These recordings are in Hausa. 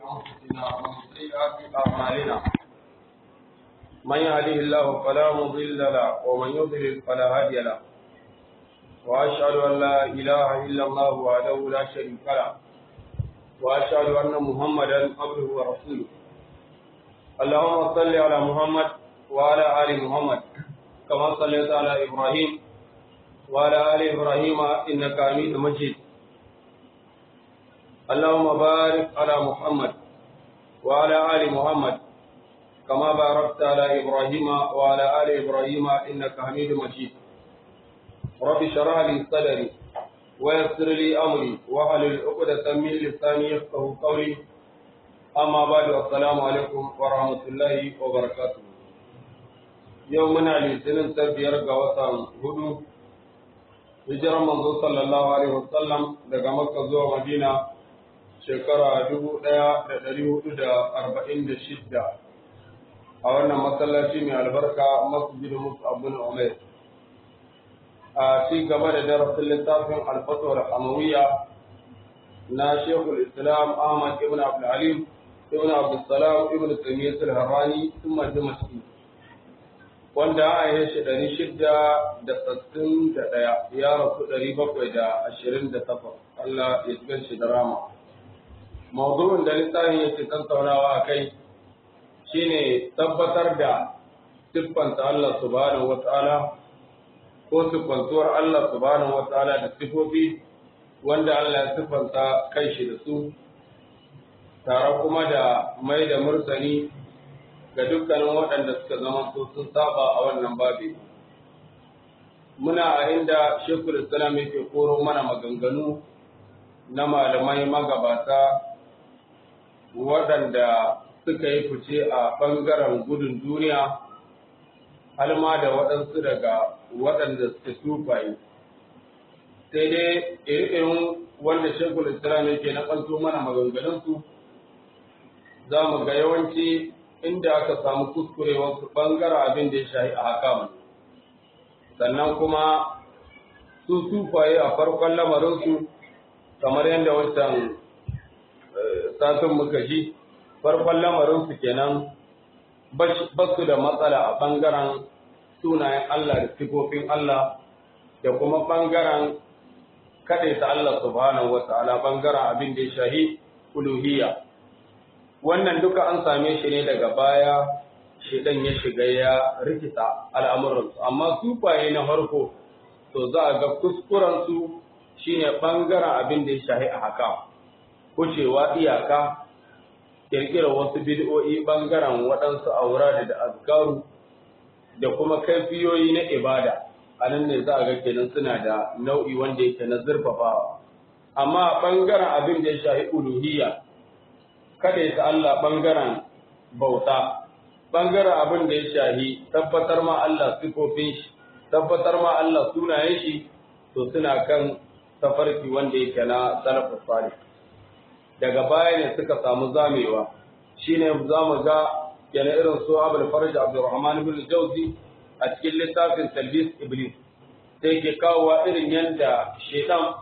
أنفسنا ومن سيئات أعمالنا من يهده الله فلا مضل له ومن يضلل فلا هادي له وأشهد أن لا إله إلا الله وحده لا شريك له وأشهد أن محمدا عبده ورسوله اللهم صل على محمد وعلى آل محمد كما صليت على إبراهيم وعلى آل إبراهيم إنك حميد مجيد اللهم بارك على محمد وعلى آل محمد كما باركت على إبراهيم وعلى آل إبراهيم إنك حميد مجيد رب اشرح لي صدري ويسر لي أمري واحلل عقدة من لساني يفقه قولي أما بعد السلام عليكم ورحمة الله وبركاته يومنا الاثنين تبير قوة هدو hijiran manzo sallallahu alaihi wasallam daga makka zuwa madina shekara dubu ɗaya da ɗari hudu da arba'in da shidda a wannan masallaci mai albarka masjid musu abun umar a ci gaba da darasin littafin alfatuwar amawiya na shekul islam ahmad ibn abdulhalim ibn abdulsalam ibn taymiyyah al-harrani sun dimashqi wanda a yi shi ɗari shida da sassin da ɗaya ya rasu ɗari bakwai da ashirin da takwas Allah ya cikin shi da rama. Maudu'in da littafin yake tattaunawa a kai shine tabbatar da siffanta Allah subhanahu wa ta'ala ko siffantuwar Allah subhanahu wa ta'ala da sifofi wanda Allah ya siffanta kai shi da su tare kuma da mai da murtani ga dukkanin waɗanda suka zama su sun saba a wannan babi. Muna a inda Shekul Islam yake koro mana maganganu na malamai magabata waɗanda suka yi fice a ɓangaren gudun duniya, halma da waɗansu daga waɗanda suka tufaye. Sai dai irin wanda Shekul Islam yake na ƙanto mana maganganunsu, za mu ga yawanci inda aka samu kuskure wasu ɓangaren abin da ya shahi a haka sannan kuma su sufaye a farkon lamarinsu kamar yadda wancan satin muka ji farkon lamarinsu kenan ba su da matsala a ɓangaren sunayen Allah da sifofin Allah da kuma ɓangaren kaɗaita Allah subhanahu wa ta'ala ɓangaren abin da ya shahi uluhiyya wannan duka an same shi ne daga baya shedan ya shiga ya rikita al'amuransu amma sufaye na farko to za a ga kuskurensu shine ɓangaren abin da ya shahi a haka kucewa iyaka ƙirƙira wasu bid'o'i ɓangaren waɗansu aura da azkaru da kuma kaifiyoyi na ibada a nan ne za a ga kenan suna da nau'i wanda yake na zurfafawa amma ɓangaren abin da ya shahi uluhiyya kada ya Allah ɓangaren bauta, ɓangaren abin da ya shahi tabbatar ma Allah sifofin shi, tabbatar ma Allah sunayen shi, to suna kan tafarki wanda yake na salafus salih. Daga baya ne suka samu zamewa, shi ne za mu ga yana irin su Abul Farj Abdurrahman bin Jauzi a cikin littafin Talbis Iblis. Sai ke kawowa irin yadda shaitan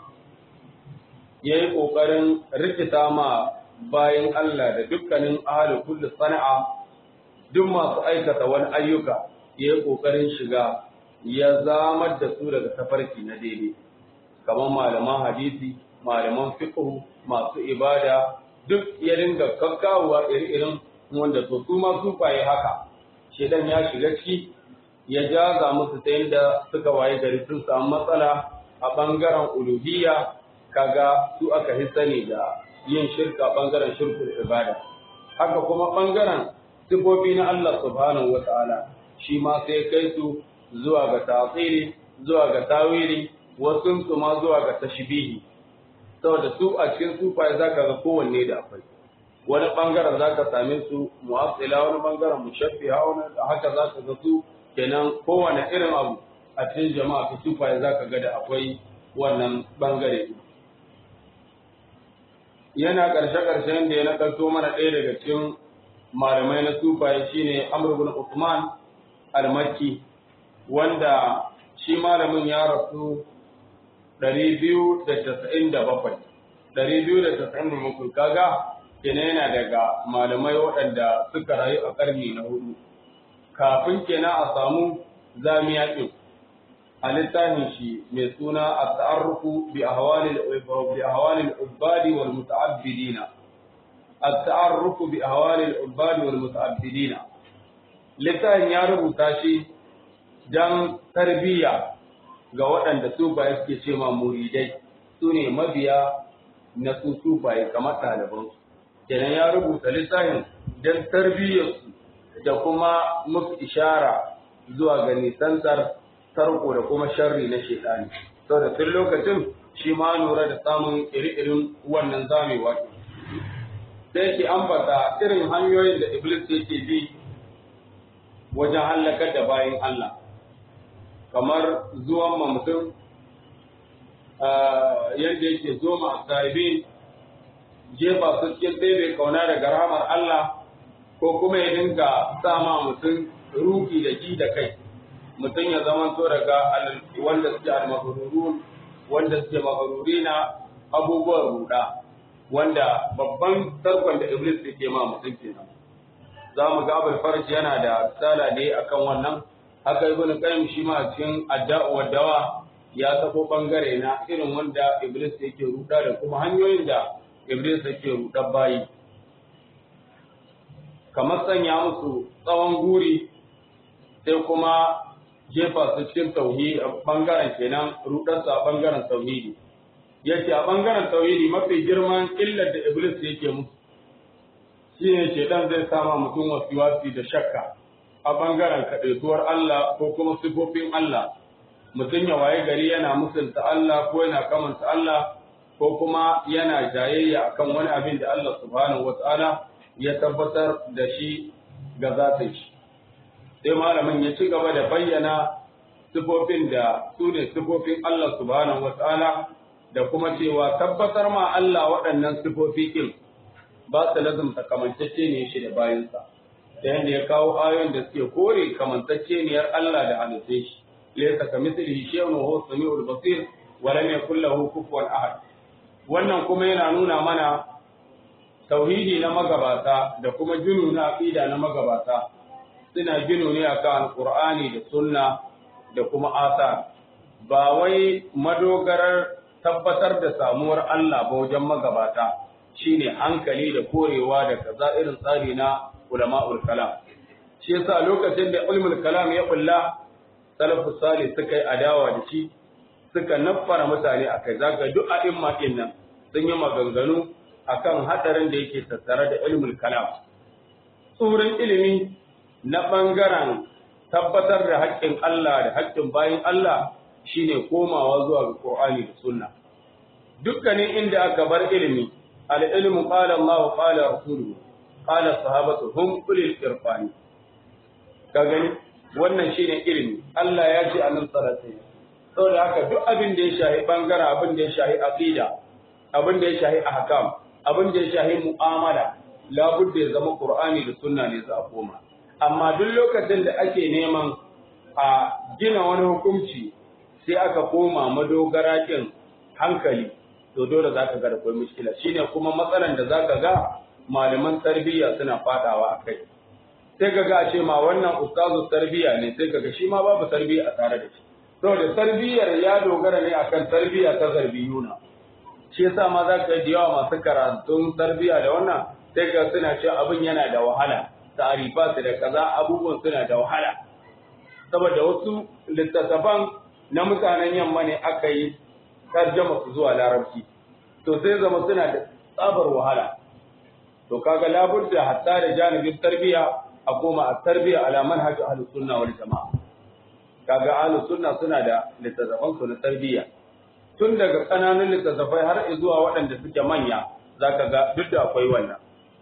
ya yi ƙoƙarin rikita ma bayan Allah da dukkanin ahalin kulli sana'a duk masu aikata wani ayyuka ya yi ƙoƙarin shiga ya zamar da su daga tafarki na daidai kamar malaman hadisi malaman fiqh masu ibada duk ya dinga kakkawa iri-irin wanda to su ma su faye haka shedan ya shiga ciki ya jaza musu ta yadda suka waye gari sun samu matsala a bangaren uluhiyya kaga su aka hi sani da yin shirka bangaren shirkul ibada haka kuma bangaren sifofi na Allah subhanahu wata'ala shi ma sai kai su zuwa ga tasiri zuwa ga tawili wasu su ma zuwa ga tashbihi saboda su a cikin sufaye zaka ga kowanne da akwai wani bangaren zaka same su mu'assila wani bangaren mushaffiha wani haka zaka ga su kenan kowane irin abu a cikin jama'a ta sufaye zaka ga da akwai wannan bangare yana ƙarshe-ƙarshen da ya nakalto mana ɗaya daga cikin malamai na sufaye shine Amr ibn Uthman al-Makki wanda shi malamin ya rasu 297 297 kaga kenan yana daga malamai waɗanda suka rayu a ƙarni na hudu kafin kenan a samu zamiya ɗin a littafin shi mai suna a ta'arrufu bi ahwalil ubadi wal muta'abbidina at-ta'arrufu bi ahwalil ubadi wal muta'abbidina littafin ya rubuta shi dan tarbiyya ga waɗanda su ba suke ce ma muridai su ne mabiya na su sufaye kamar ɗalibansu kenan ya rubuta littafin don tarbiyyarsu da kuma musu ishara zuwa ga nisantar tarko da kuma sharri na shaitani saboda tun lokacin shi ma lura da samun iri-irin wannan zamewa sai ke ambata irin hanyoyin da iblis yake bi wajen hallakar da bayan Allah kamar zuwan ma mutum yadda yake zo ma sahibi jefa su cikin ɗebe kauna daga rahamar Allah ko kuma ya dinga sama mutum ruki da ji da kai mutum ya zama to daga wanda suke almahrurun wanda suke mahruri na abubuwan ruda wanda babban tarkon da iblis yake ma mutum kenan za mu ga abul farj yana da tsala ne akan wannan haka ibn qayyim shi ma cikin adda'u wa dawa ya tabo bangare na irin wanda iblis yake ruda da kuma hanyoyin da iblis yake ruda bayi kamar sanya musu tsawon guri sai kuma jefa su cikin tauhidi a bangaren kenan rudarsa a bangaren tauhidi yace a bangaren tauhidi mafi girman illar da iblis yake musu shine shedan zai sama mutum wasiwasi da shakka a bangaren kaɗaituwar Allah ko kuma sifofin Allah mutum ya waye gari yana musulta Allah ko yana kamanta Allah ko kuma yana jayayya akan wani abin da Allah subhanahu wata'ala ya tabbatar da shi ga zatin shi sai malamin ya ci gaba da bayyana sifofin da su ne sifofin Allah subhanahu wata'ala da kuma cewa tabbatar ma Allah waɗannan sifofi kin ba su lazumta kamantacce ne shi da bayansa da yadda ya kawo ayoyin da suke kore kamantacceniyar Allah da halittai shi laysa kamithlihi shay'un wa huwa samiul basir wa lam yakul lahu kufuwan ahad wannan kuma yana nuna mana tauhidi na magabata da kuma ginu na aqida na magabata suna ginu ne akan alqur'ani da sunna da kuma asa ba wai madogarar tabbatar da samuwar Allah ba wajen magabata shine hankali da korewa da kaza irin tsari na ulama'ul kalam shi yasa lokacin da ulmul kalam ya bulla salafus salih suka yi adawa da shi suka naffara mutane akai zaka duk a'imma din nan sun yi maganganu akan hadarin da yake tattare da ilmul kalam tsoron ilimi na bangaren tabbatar da haƙƙin Allah da haƙƙin bayin Allah shine komawa zuwa ga Qur'ani da Sunna dukkanin inda aka bar ilimi al-ilmu qala Allah qala rasuluhu qala sahabatu hum ulil irfani ka gani wannan shine ilimi Allah ya ce annabi sallallahu alaihi wasallam saboda haka duk abin da ya shahi bangaren abin da ya shahi aqida abin da ya shahi ahkam abin da ya shahi mu'amala labudda ya zama qur'ani da sunna ne za a koma amma duk lokacin da ake neman a gina wani hukunci sai aka koma madogara kin hankali to dole zaka ga da kai mushkila shine kuma matsalan da zaka ga malaman tarbiyya suna fadawa akai sai kaga a ce ma wannan ustazu tarbiyya ne sai kaga shi ma babu tarbiyya a tare da shi saboda tarbiyyar ya dogara ne akan tarbiyya ta zarbiyuna shi yasa ma za ka yi yawa masu karatun tarbiyya da wannan sai ga suna cewa abin yana da wahala ta'arifa su da kaza abubuwan suna da wahala saboda wasu littattafan na mutanen yamma ne aka yi tarjama su zuwa larabci to sai zama suna da tsabar wahala to kaga labudda hatta da janibin tarbiyya a koma a tarbiyya ala manhaj ahlus sunna wal jamaa kaga ahlus sunna suna da littattafan su na tarbiyya tun daga ƙananan littattafai har zuwa waɗanda suke manya za ka ga duk da akwai wannan.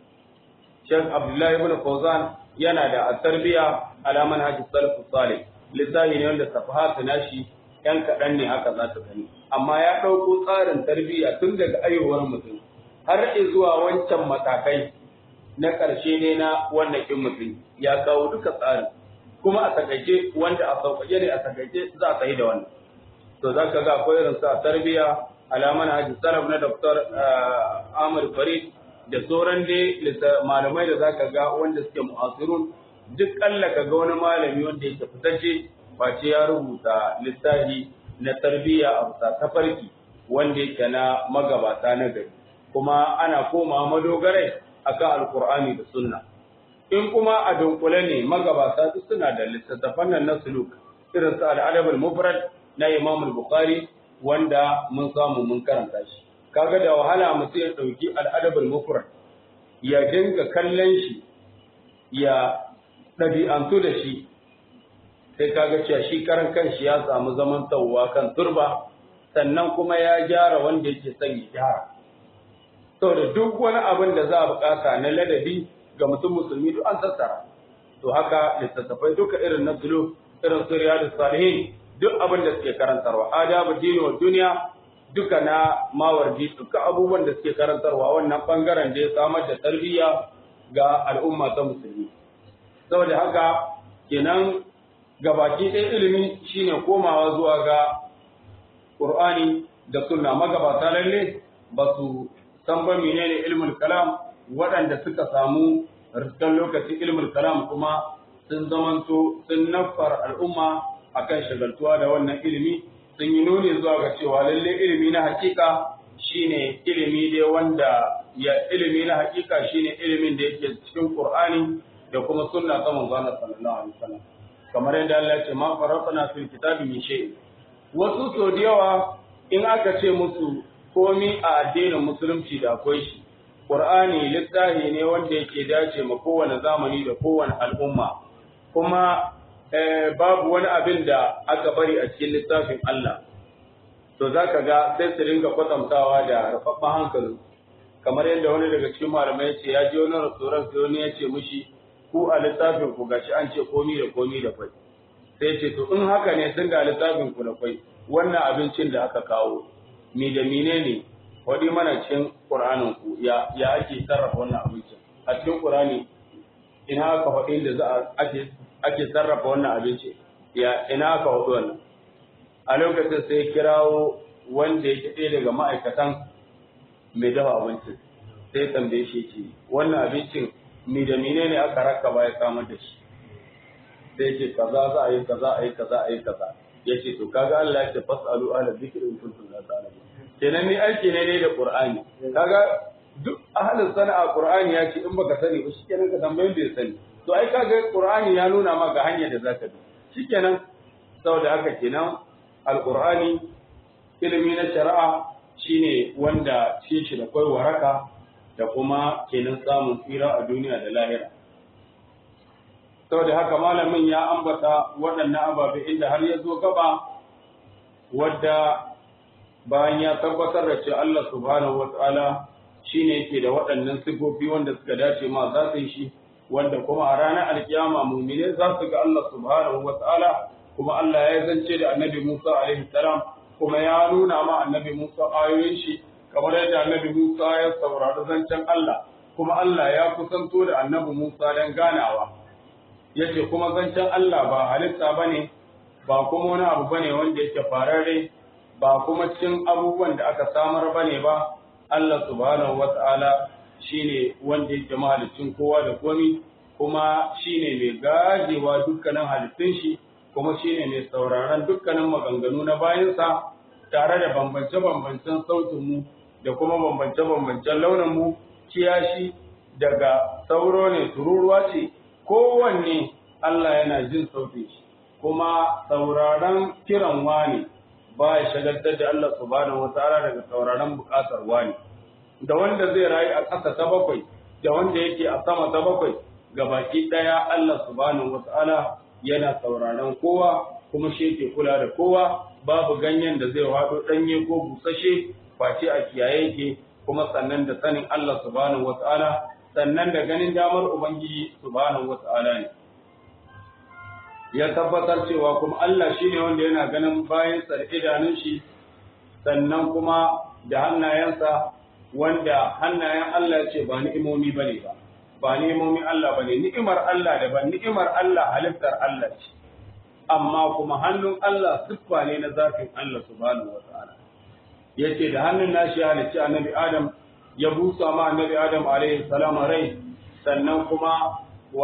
Sheikh Abdullahi ibn Fawzan yana da at-tarbiya ala manhaj salaf salih littafi ne wanda safahatu nashi yan kaɗan ne haka za su gani amma ya ɗauko tsarin tarbiyya tun daga ayyuwar mutum har zuwa wancan matakai na ƙarshe ne na wannan kin mutum ya kawo duka tsarin kuma a takaice wanda a sauƙaƙe ne a takaice za a yi da wannan to za ka ga akwai irin sa tarbiya alaman haji salaf na Dr. Ahmad Farid da sauran dai malamai da zaka ga wanda suke mu'asirun duk kalla ka ga wani malami wanda yake fitacce face ya rubuta littafi na tarbiyya a bisa tafarki wanda yake na magabata na gari kuma ana koma madogarai akan alkur'ani da sunna in kuma a dunkule ne magabata duk suna da littattafan nan na suluk irin su al'adab al-mufrad na Imam al-Bukhari wanda mun samu mun karanta shi kaga da wahala mutum ya dauki al'adab al-mufrad ya dinga kallon shi ya ɗabi'antu da shi sai kaga cewa shi karan kanshi ya samu zaman tawwa kan turba sannan kuma ya gyara wanda yake son ya gyara saboda duk wani abin da za a bukata na ladabi ga mutum musulmi duk an tattara to haka littattafai duka irin na sulu irin su riyadu salihin duk abin da suke karantarwa adabu dini wa duniya duka na mawardi duka abubuwan da suke karantarwa wannan bangaren da ya samar da tarbiyya ga al'umma ta musulmi saboda haka kenan gabaki ɗaya ilimi shine komawa zuwa ga Qur'ani da sunna magabata lalle ba su san ba menene ilmul kalam waɗanda suka samu riskan lokacin ilmul kalam kuma sun zamanto sun nafar al'umma akan shagaltuwa da wannan ilimi sun yi nuni zuwa ga cewa lalle ilimi na hakika shine ilimi dai wanda ya ilimi na hakika shine ilimin da yake cikin Qur'ani da kuma sunna ta manzo Allah sallallahu alaihi wasallam kamar yadda Allah ya ce ma farqana fil kitabi min shay wasu so da yawa in aka ce musu komi a addinin musulunci da akwai shi Qur'ani littafi ne wanda yake dace ma kowane zamani da kowane al'umma kuma babu wani abin da aka bari a cikin littafin Allah to zaka ga sai su ringa kwatantawa da rafafan hankali kamar yadda wani daga cikin malamai ya ce ya je wani rasuran sai wani ya ce mushi ku a littafin ku gashi an ce komi da komi da kwai sai ce to in haka ne sun ga littafin ku da kwai wannan abincin da aka kawo mi da mine ne wadi mana cikin qur'anin ku ya ya ake sarrafa wannan abincin a cikin qur'ani ina aka faɗi da za a ake ake sarrafa wannan abinci ya ina aka faɗi wannan a lokacin sai kirawo wanda yake ɗaya daga ma'aikatan mai dafa abincin sai tambaye shi ce wannan abincin mi da mine ne aka raka ba ya samar da shi sai ce kaza za a yi kaza a yi kaza a yi kaza ya ce to kaga Allah ya ce fasalu ala dhikri in kuntum la ta'lamun kenan ni aiki ne ne da Qur'ani kaga duk ahlus sana'a Qur'ani ya ce in baka sani ba shikenan ka tambayin da ya sani to ai kaga Qur'ani ya nuna ma ga hanyar da zaka bi shikenan saboda haka kenan alqur'ani ilimi na shari'a shine wanda cikin shi da kai waraka da kuma kenan samun tsira a duniya da lahira saboda haka malamin ya ambata waɗannan ababe inda har ya zo gaba wadda bayan ya tabbatar da cewa Allah subhanahu wata'ala shine yake da waɗannan sifofi wanda suka dace ma za su yi shi wanda kuma a ranar alkiyama mumine za su ga Allah subhanahu wata'ala kuma Allah ya zance da annabi Musa alaihi salam kuma ya nuna ma annabi Musa ayoyin shi kamar yadda annabi Musa ya saurari zancen Allah kuma Allah ya kusanto da annabi Musa don ganawa yace kuma zancen Allah ba halitta bane ba kuma wani abu bane wanda yake fararre ba kuma cikin abubuwan da aka samar bane ba Allah subhanahu wata'ala shine wanda yake mahalicin kowa da komi kuma shine mai gajewa dukkanin halittun shi kuma shine mai sauraron dukkanin maganganu na bayansa tare da bambance-bambancen sautin mu da kuma bambance-bambancen launin mu kiyashi daga sauro ne tururuwa ce kowanne Allah yana jin sautin shi kuma sauraron kiran wani ba ya shagaltar da Allah subhanahu wataala daga sauraron bukatar wani da wanda zai rayu a ƙasa ta bakwai da wanda yake a sama ta bakwai ga baki ɗaya Allah subhanahu wataala yana sauraron kowa kuma shi yake kula da kowa babu ganyen da zai haɗo ɗanye ko busashe face a kiyaye yake kuma sannan da sanin Allah subhanahu wataala sannan da ganin damar Ubangiji subhanahu wata'ala ne. Ya tabbatar cewa kuma Allah shi ne wanda yana ganin bayan da idanun shi, sannan kuma da hannayensa wanda hannayen Allah ce ba ni'imomi ba ne ba, ba ni'imomi Allah ba ne, ni'imar Allah da ba ni'imar Allah halittar Allah ce, amma kuma hannun Allah siffa ne na zafin Allah subhanahu wata'ala. Ya ce da hannun nashi halicci annabi Adam ya busa ma annabi Adam alaihi salam rai sannan kuma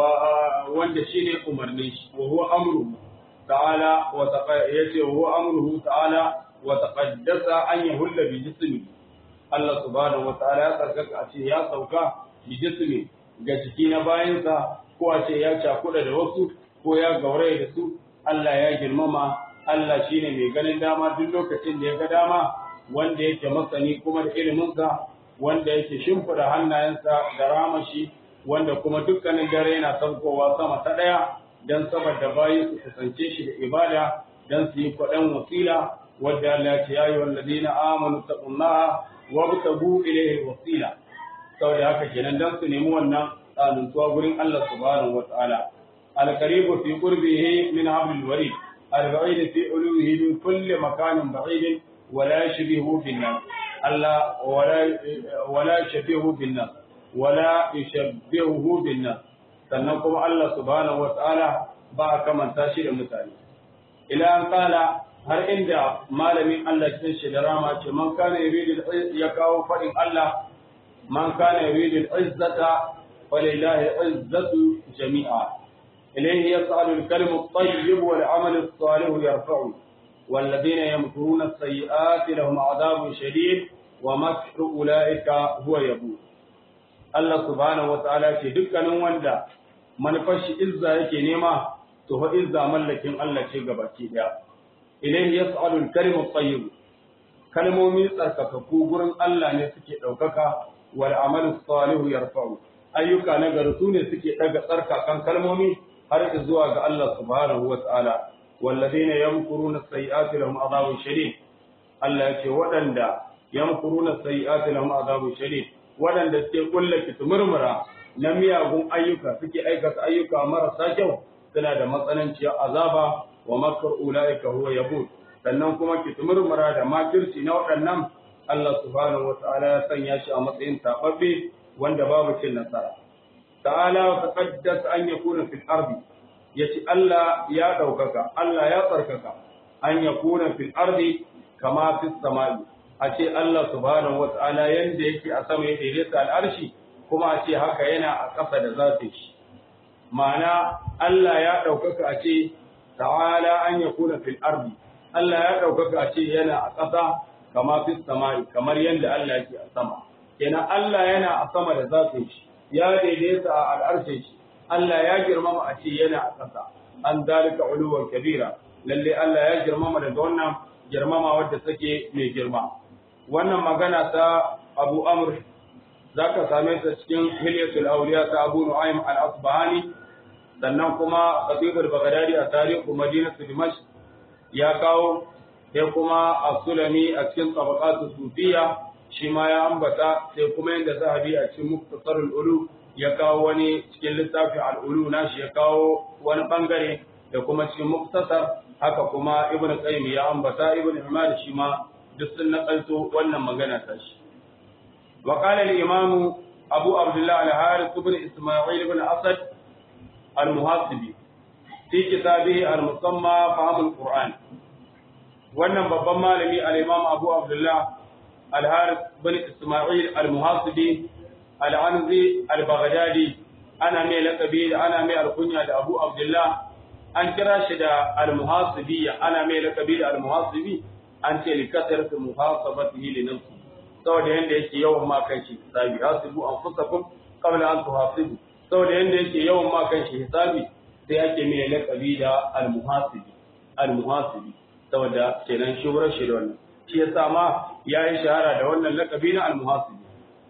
wanda shine umarnin shi wa huwa amru ta'ala wa yace wa huwa amruhu ta'ala wa taqaddasa an yahulla bi jismi Allah subhanahu wa ta'ala ya tsarkaka a ce ya sauka bi jismi ga jiki na bayansa ko a ce ya cakuɗa da wasu ko ya gauraye da su Allah ya girmama Allah shine mai ganin dama duk lokacin da ya ga dama wanda yake masani kuma da iliminsa wanda yake shimfida hannayensa da ramashi wanda kuma dukkanin dare yana saukowa sama ta ɗaya don saboda bayi su kusance shi da ibada don su yi kwaɗan wasila wadda Allah ya ce ya yi wallazina amanu taqullaha wabtagu ilayhi wasila saboda haka kenan don su nemi wannan tsanantuwa gurin Allah subhanahu wataala al-qaribu fi qurbihi min hablil warid al-ba'id fi uluhi min kulli makanin ba'id ولا يشبهه بالناس الله ولا ولا يشبهه بالناس ولا يشبهه بالناس sannan kuma Allah subhanahu wa ta'ala ba a kamanta shi da mutane ila an kala har inda malamin Allah cikin shi da rama ce man kana yuridu ya kawo fadin Allah man kana yuridu al-izzata walillahi al-izzatu jami'a ilayhi yas'alu al-kalimu at-tayyib wal 'amalu as-salih yarfa'u والذين يمكرون السيئات لهم عذاب شديد ومكر أولئك هو يبور الله سبحانه وتعالى ce dukkanin wanda manufar shi izza yake nema to fa izza mallakin Allah ce gabaki daya ilayhi yas'alu al-kalimu at-tayyib kalmomi tsarkakakku gurin Allah ne suke daukaka wal amalu salihu yarfa'u ayyuka na gari su ne suke daga tsarkakan kalmomi har zuwa ga Allah subhanahu wa ta'ala والذين يمكرون السيئات لهم عذاب شديد Allah ya ce waɗanda yamkuruna sayyi'ati lahum azabun shadid waɗanda suke kulla murmura na miyagun ayyuka suke aikata ayyuka marasa kyau suna da matsananciyar azaba wa makar ulaika huwa yabud sannan kuma murmura da makirci na waɗannan Allah subhanahu wata'ala ya sanya shi a matsayin tababbe wanda babu cin nasara ta'ala wa taqaddas an yakuna fil ardi yace Allah ya ɗaukaka, Allah ya tsarkaka, an ya kuna fil ardi kama fis sama'i, a ce Allah subhanahu wa ta'ala yanda yake a sama ya daidaita al'arshi, kuma a ce haka yana a ƙasa da zafin shi. Ma'ana Allah ya ɗaukaka a ce, ta'ala an ya kuna fil ardi, Allah ya ɗaukaka a ce yana a ƙasa kama fis sama'i, kamar yanda Allah yake a sama. Kenan Allah yana a sama da zafin shi, ya daidaita a al'arshin shi, Allah ya girmama a ce yana a ƙasa an dalika uluwan kabira lalle Allah ya girmama daga wannan girmama wadda take mai girma wannan magana ta Abu Amr zaka same ta cikin Hilyatul Awliya ta Abu Nu'aym al-Asbahani sannan kuma Khatib al-Baghdadi a tarihu Madinatu Dimashq ya kawo sai kuma As-Sulami a cikin Tabaqatus Sufiyya shi ma ya ambata sai kuma yanda Zahabi a cikin Muktasarul Ulu ya kawo wani cikin littafin al'ulu nashi ya kawo wani bangare da kuma cikin muktasar haka kuma ibn qayyim ya ambata ibn imam shi ma duk sun nakalto wannan magana ta shi wa qala al imam abu abdullah al harith ibn isma'il ibn asad al muhasibi fi kitabihi al musamma fahm al qur'an wannan babban malami al imam abu abdullah al harith ibn isma'il al muhasibi al'anzi al-baghdadi ana mai lakabi da ana mai alkunya da abu abdullah an kira shi da al-muhasibiyya ana mai lakabi da al-muhasibi an ce li kasaratu muhasabatihi li nafsi saboda yanda yake yawan ma kan shi hisabi hasibu anfusakum qabla an tuhasibu saboda yanda yake yawan ma kan shi hisabi sai ake mai lakabi da al-muhasibi al-muhasibi saboda kenan shuhurar shi da wannan shi yasa ma yayi shahara da wannan lakabi na al-muhasibi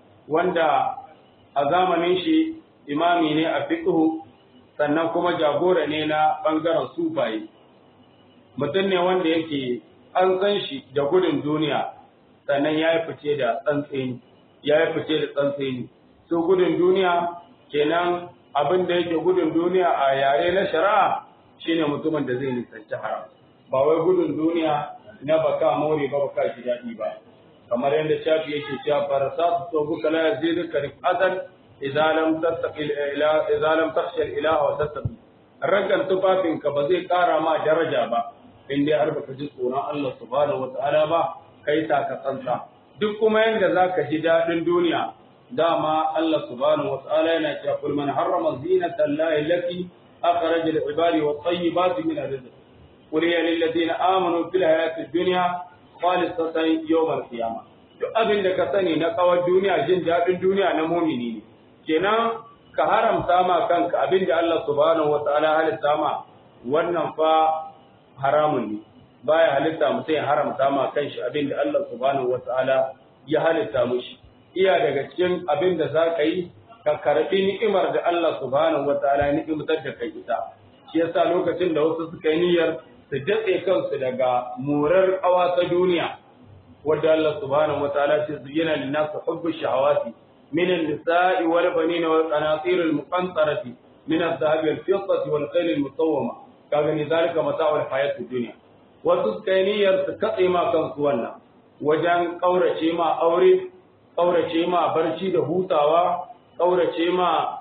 wanda a zamanin shi imami ne a fiqhu sannan kuma jagora ne na bangaren sufaye mutum ne wanda yake an san shi da gudun duniya sannan ya yi fice da tsantseni ya yi fice da tsantseni su gudun duniya kenan abin da yake gudun duniya a yare na shari'a shine mutumin da zai nisanci haram ba wai gudun duniya na baka more ba baka ji daɗi ba kamar yadda shafi yake cewa farasatu tawbuka la yaziduka rifatan idza lam tattaqi ila idza lam takhsha al ilaha wa tattaqi ragan tufafinka ba zai kara ma daraja ba in dai har baka ji tsoron Allah subhanahu wa ta'ala ba kai ta ka tsantsa duk kuma yanda zaka ji dadin duniya dama Allah subhanahu wa ta'ala yana cewa kul man harrama zinata allahi allati akhraja lil ibadi wat tayyibati min ar-rizq qul ya lil ladina amanu fil hayati dunya khalisatan yawm al-qiyamah duk abin da ka sani na kawar duniya jin dadin duniya na mumini ne kenan ka haramta ma kanka abin da Allah subhanahu wa ta'ala halitta ma wannan fa haramun ne baya halitta mutum ya haramta ma kanshi abin da Allah subhanahu wa ta'ala ya halitta mushi iya daga cikin abin da za ka yi ka karɓi ni'imar da Allah subhanahu wataala ya ni'imtar da kai ita shi yasa lokacin da wasu suka yi niyyar su datse kansu daga murar ƙawa ta duniya wadda Allah subhanahu wataala ce zuyyina lin-nasi hubbu shahawati min an-nisa'i wal banina wal qanatir al-muqantarati min adh-dhahabi wal fiddati wal khayl al-musawwama kaga ni zalika mata'ul hayatid dunya wasu suka yi niyyar su katse ma kansu wannan wajen ƙaurace ma aure ƙaurace ma barci da hutawa, ƙaurace ma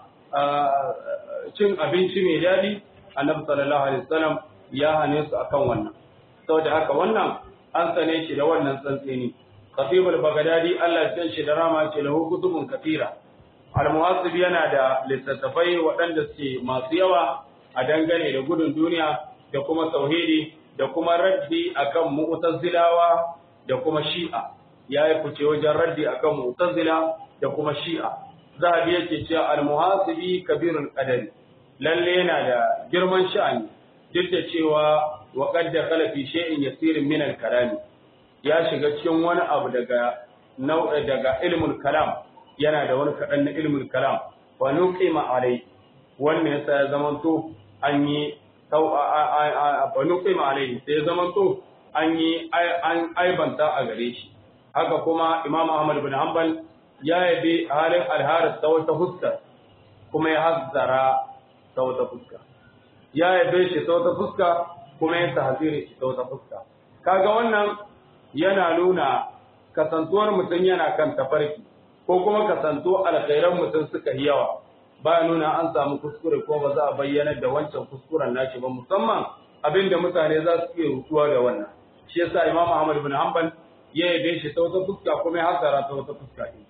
cin abinci mai daɗi, annabi sallallahu alaihi wasallam ya hane su akan wannan. Saboda haka wannan an sane shi da wannan tsantseni. Khatibul Baghdadi Allah ya shi da rama ce lahu kutubun kafira. Al-Muhasib yana da littattafai waɗanda suke masu yawa a dangane da gudun duniya da kuma tauhidi da kuma raddi akan mu'tazilawa da kuma shi'a. ya yi fice wajen raddi akan mu'tazila da kuma shi'a zahabi yake cewa al-muhasibi kabirul qadari lalle yana da girman sha'ani duk da cewa wa qad dakhala fi shay'in yasirin min al-kalam ya shiga cikin wani abu daga nau'i daga ilmul kalam yana da wani kadan na ilmul kalam wa nuqima alai wannan yasa ya zamanto an yi sau a nuqima alai sai ya zamanto an yi an aibanta a gare shi haka kuma Imam Ahmad bin Hanbal ya yabi halin alharis ta wata fuska kuma ya hazzara ta wata fuska ya yabe shi ta wata fuska kuma ya tahziri shi ta wata fuska kaga wannan yana nuna kasantuwar mutum yana kan tafarki ko kuma kasanto alkhairan mutum suka yi yawa ba nuna an samu kuskure ko ba za a bayyana da wancan kuskuren nashi ba musamman abinda mutane za su iya rutuwa da wannan shi yasa Imam Ahmad bin Hanbal ya yabe shi ta wata fuska kuma ya hasara ta wata fuska ɗin.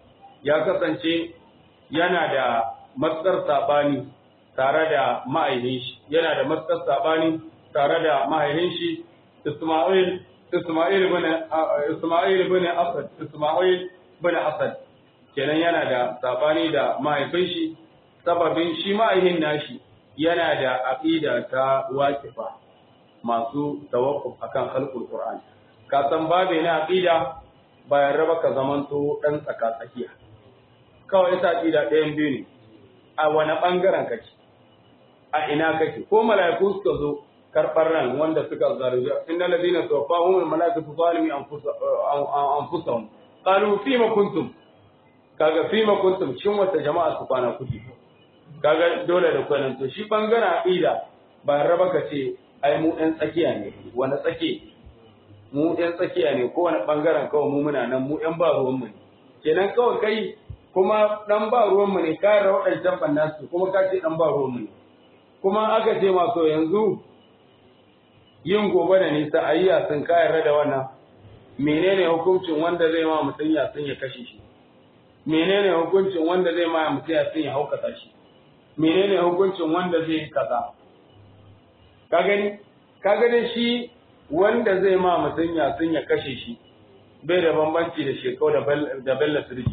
Ya kasance yana da matsar saɓani tare da ma'aihin shi, yana da matsar saɓani tare da ma'aihin shi Ismail Ismail bin Ismail bin Asad Ismail bin Asad kenan yana da saɓani da mahaifin shi sababin shi ma'aihin nashi yana da aqida ta waqifa masu tawakkuf akan khalqul Qur'an ka san babe na aqida bayan raba ka zamanto dan tsaka tsakiya kawai ita aqida ɗayan biyu ne a wani bangaren kake a ina kake ko mala'iku suka zo karɓar ran wanda suka zargi innal ladina tawaffahum al malaikatu zalimi anfusahum qalu fima kuntum kaga fima kuntum cikin wata jama'a su kwana kuke kaga dole da kwanan to shi bangaren aqida bayan raba ka ce ai mu ɗan tsakiya ne wani tsake mu ɗan tsakiya ne kowane ɓangaren kawai mu muna nan mu ɗan ba ruwanmu ne kenan kawai kai kuma ɗan ba ruwanmu ne ka yarda waɗancan ɓannan su kuma ka ce ɗan ba ruwanmu ne kuma aka ce masu yanzu yin gobe da nisa a yi yasin ka yarda da wannan menene hukuncin wanda zai ma mutum yasin ya kashe shi menene hukuncin wanda zai ma mutum yasin ya haukata shi menene hukuncin wanda zai yi kaza ka gani ka gani shi wanda zai ma mutum yasin ya kashe shi bai da bambanci da shekau da bella sirji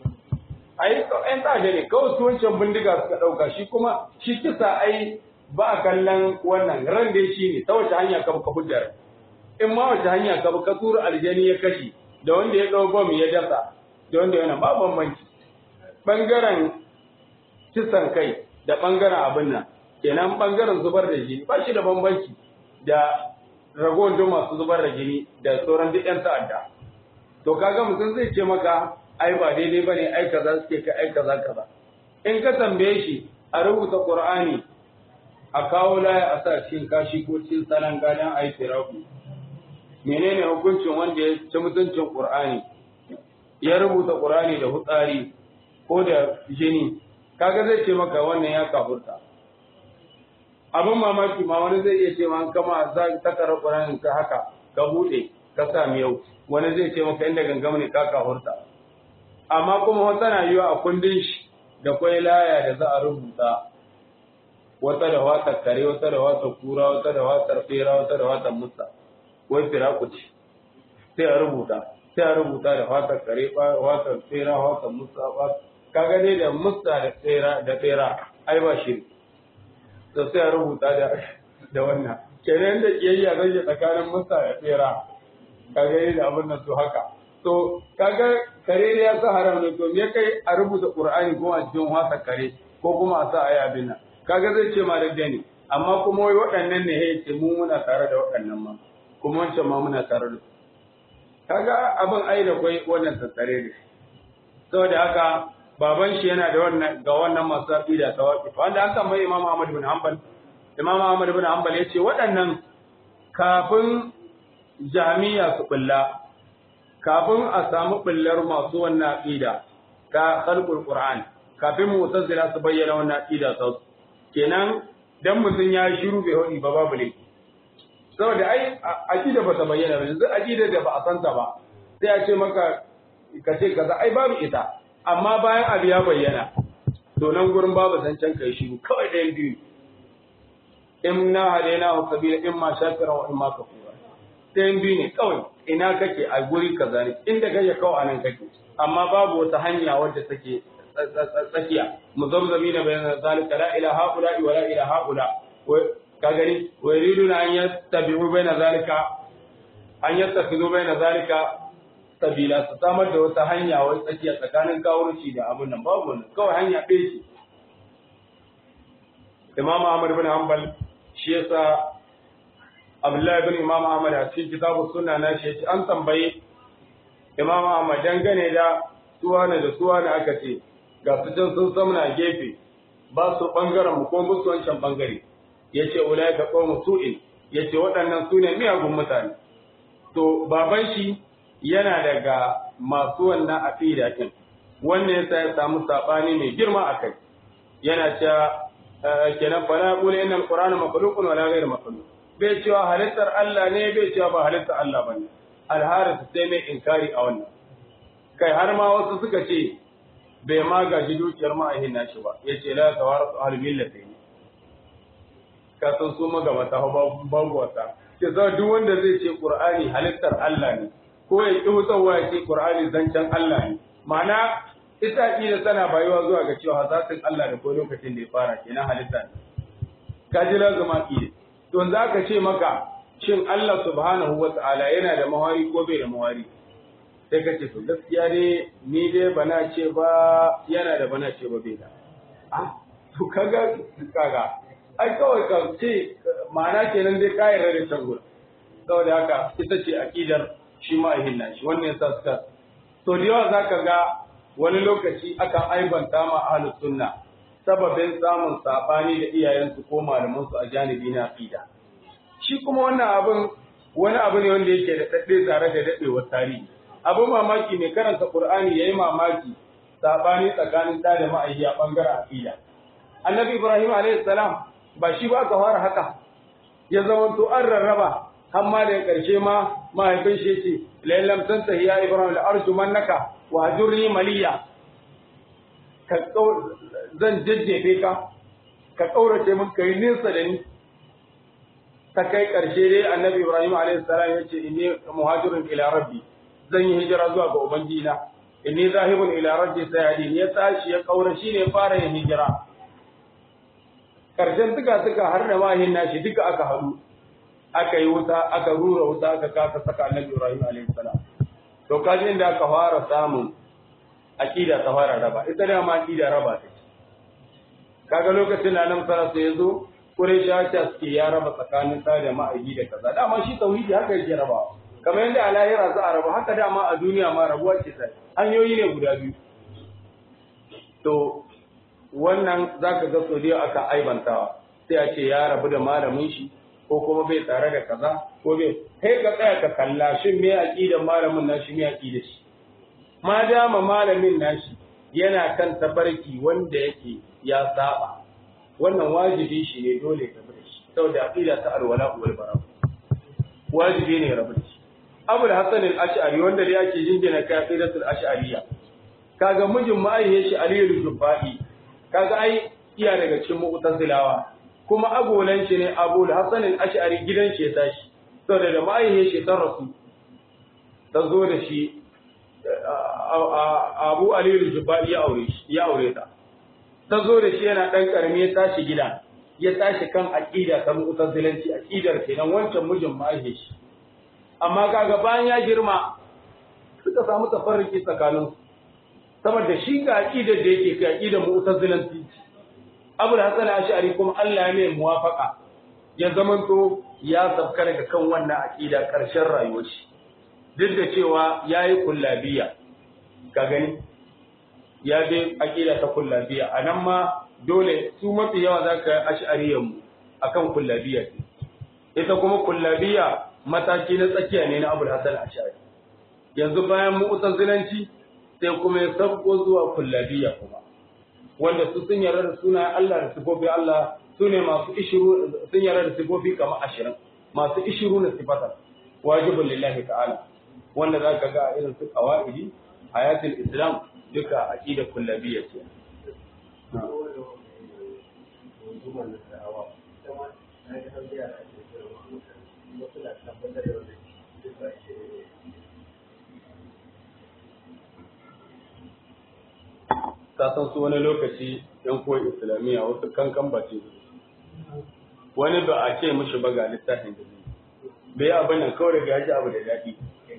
ai ɗan tsada ne kawai su wancan bindiga suka ɗauka shi kuma shi kisa ai ba a kallon wannan ran dai shi ne ta wace hanya ka ka hujjar in ma wace hanya ka ka tura aljani ya kashe da wanda ya ɗau bom ya dasa da wanda yana ba bambanci ɓangaren kisan kai da ɓangaren abin nan kenan ɓangaren zubar da jini ba shi da bambanci da ragowar duk masu zubar da jini da sauran duk 'yan ta'adda to kaga mutum zai ce maka ai ba daidai ba ne ai kaza suke ka ai kaza kaza in ka tambaye shi a rubuta qur'ani a kawo laya a sa cikin kashi ko cikin salon gadon a yi tiraku menene hukuncin wanda ya ci mutuncin qur'ani ya rubuta qur'ani da hutsari ko da jini kaga zai ce maka wannan ya kafurta abin mamaki ma wani zai iya ce ma kama za ta kara qur'anin ka haka ka bude ka sa miyau wani zai ce maka inda gangam ne ka hurta amma kuma wata na yiwa a kundin shi da kwai laya da za a rubuta wata da watar kare wata da watar kura wata da watar fera wata da watar musa wai firaku ce sai a rubuta sai a rubuta da watar kare watar fera watar musa kaga dai da musa da fera da fera ai ba shi to sai a rubuta da da wannan kenan da kiyayya zai tsakanin musa da fera kaga dai da abin nan to haka to kaga kare ya sa haram ne to me kai a rubuta qur'ani ko a cikin wasa kare ko kuma a sa ayi abin nan kaga zai ce ma da ne amma kuma wai waɗannan ne ya ce mu muna tare da waɗannan ma kuma wancan ma muna tare da kaga abin ai da kwai wannan tattare ne saboda haka baban shi yana da wannan ga wannan masu aqida ta waqif wanda an tambayi Imam Ahmad bin Hanbal Imam Ahmad bin Hanbal yace waɗannan kafin jami'a su bulla kafin a samu bullar masu wannan aqida ta khalqul Qur'an kafin mu'tazila su bayyana wannan aqida ta kenan dan mutum ya shiru bai hodi ba babu ne saboda ai aqida ba ta bayyana ba yanzu aqida da ba a santa ba sai a ce maka ka ce kaza ai babu ita amma bayan abu ya bayyana to nan gurin babu zancen kai shiru kawai ɗayan biyu in na hadaina wa sabila in ma shakira wa in ma kafura ɗayan biyu ne kawai ina kake a guri kaza ne inda kake kawai anan kake amma babu wata hanya wadda take tsakiya muzamzami na bayan zalika la ilaha haula wa la ilaha haula ka gani wa yuriduna an yattabi'u bayna zalika an yattakhidhu bayna zalika sabila su samar da wata hanya wai tsakiya tsakanin kawurci da abun nan babu wannan kawai hanya ɗaya ce Imam Ahmad bin Hanbal shi yasa Abdullahi bin Imam Ahmad a cikin kitabu sunna na shi yace an tambaye Imam Ahmad dangane da suwana da suwana aka ce ga su can sun samna gefe ba su bangaren mu ko musu wancan bangare yace ulai ka qawmu su'in yace waɗannan su ne miyagun mutane to baban shi yana daga masu wannan aqida din wannan yasa ya samu sabani mai girma akai yana cewa kenan fa la qul inna alqur'ana makhluqun wala ghayr makhluq bai cewa halittar Allah ne bai cewa ba halittar Allah bane alharis sai mai inkari a wannan kai har ma wasu suka ce bai ma gaji dukiyar ma'ahin nashi ba yace la tawaratu ahlul millati ka san su magabata babu wata ke za duk wanda zai ce qur'ani halittar Allah ne ko ya ƙi wutarwa ya ce qur'ani zancen Allah ne ma'ana ita da tana bayuwa zuwa ga cewa zatin Allah da ko lokacin da ya fara kenan halitta ne ka ji lazuma ƙi to za ka ce maka shin Allah subhanahu wa ta'ala yana da mawari ko bai da mawari sai ka ce to gaskiya ne ni dai bana ce ba yana da bana ce ba bai da ah to kaga kaga ai kawai ka ce ma'ana kenan dai ka yarda da can gurin saboda haka ita ce aqidar shi ma ahinna shi wannan yasa suka to da yawa zaka ga wani lokaci akan aibanta ma ahlus sunna sababin samun sabani da iyayensu ko malaman su a janibi na aqida shi kuma wannan abin wani abu ne wanda yake da dadde tare da dadewar tarihi abin mamaki mai karanta qur'ani yayi mamaki sabani tsakanin da da ma'ayyi a bangaren aqida annabi ibrahim alayhi salam ba shi ba ka fara haka ya zama to an rarraba har ma da karshe ma mahaifin shi ce lallam tantahi ya ibrahim la arjumannaka wa hajurni maliya ka zan jajjefe ka ka kaurace min kai nesa da ni ta kai karshe dai annabi ibrahim alayhi salam ya ce inni muhajirun ila rabbi zan yi hijira zuwa ga ubangijina inni zahibun ila rabbi sayadin ya tashi ya kaura shine fara yin hijira karshen suka suka har da wahin nashi duka aka haɗu aka yi wuta aka rura wuta aka kasa saka annabi Ibrahim alaihi salam to kaji inda aka fara samun aqida ta fara raba ita da ma aqida raba ta kaga lokacin da nan sara sai yazo Quraysha ta suke ya raba tsakanin ta da ma'aji da kaza dama shi tauhidi haka yake rabawa kamar yadda a lahira za a raba haka dama a duniya ma rabuwa ce sai hanyoyi ne guda biyu to wannan za ka ga sau aka aibantawa sai a ce ya rabu da malamin shi ko kuma bai tare da kaza ko bai kai ka tsaya ka kalla shin me aqidan malamin nashi me aqida shi ma dama malamin nashi yana kan tabarki wanda yake ya saba wannan wajibi shi ne dole ka bi shi saboda aqida ta alwala wal bara wajibi ne rabu da shi Abu Hassan al-Ash'ari wanda dai ake jingina kai aqidatul ash'ariyya kaga mijin ma'aihiyar shi Aliyu Zubai kaga ai iya daga cikin mu'tazilawa kuma agolan shi ne Abu Hassan al-Ash'ari gidan shi ya tashi saboda da ma'aihiyar shi ta rasu ta zo da shi Abu Aliyu Zubai ya aure shi ya aure ta ta zo da shi yana dan karami ya tashi gida ya tashi kan aqida ta mu'tazilanci aqidar kenan wancan mijin ma'aihiyar shi amma kaga bayan ya girma suka samu tafarruki tsakaninsu saboda shi ga aqidar da yake ga aqidar mu'tazilanci Abu Hassan Ash'ari kuma Allah ya mai muwafaka ya zamanto ya sabka daga kan wannan aqida karshen rayuwar shi duk da cewa yayi kullabiya ka gani ya bi aqida ta kullabiya anan ma dole su mafi yawa zaka ash'ariyan mu akan kullabiya ita kuma kullabiya mataki na tsakiya ne na Abu Hassan Ash'ari yanzu bayan mu'tazilanci sai kuma ya sabko zuwa kullabiya kuma wanda su sun yarda da sunayen Allah da sifofi Allah su ne masu ishiru sun yarda da sifofi kamar ashirin masu ishiru na sifata wajibin lillahi ta'ala wanda za ka ga irin su qawaidi hayatul islam duka aqida kullabiyya ce ta san su wani lokaci yan koyi islamiyya wasu kankan bace wani ba a ce mishi ba ga littafin da bai abin nan kawai daga yaji abu da daɗi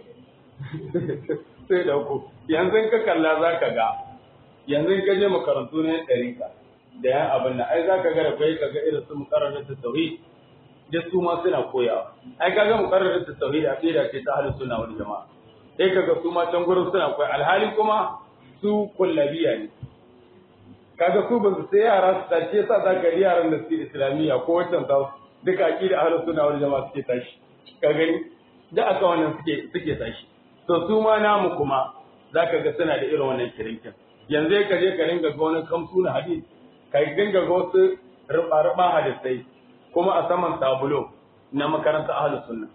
sai da ku yanzu ka kalla za ka ga yanzu ka je makarantu na ɗarika da yan abin nan ai za ka ga da kai ka ga irin su mukarrarar ta tauhid da su ma suna koyawa ai ka ga mukarrarar ta tauhid a da ce ta halin suna wani jama'a sai ka ga su ma can gurin suna koya alhali kuma su kullabiya ne kaga su ba su sai yara su tashi yasa za ka yaran da suke islamiyya ko wancan ta duka aqida ahlus sunna wal jama'a suke tashi ka gani da aka wannan suke suke tashi to su ma namu kuma zaka ga suna da irin wannan kirinkin yanzu ka je ka ringa ga wani kamsu na hadis ka dinga ga wasu ruba ruba hadisai kuma a saman tabulo na makaranta ahlus sunna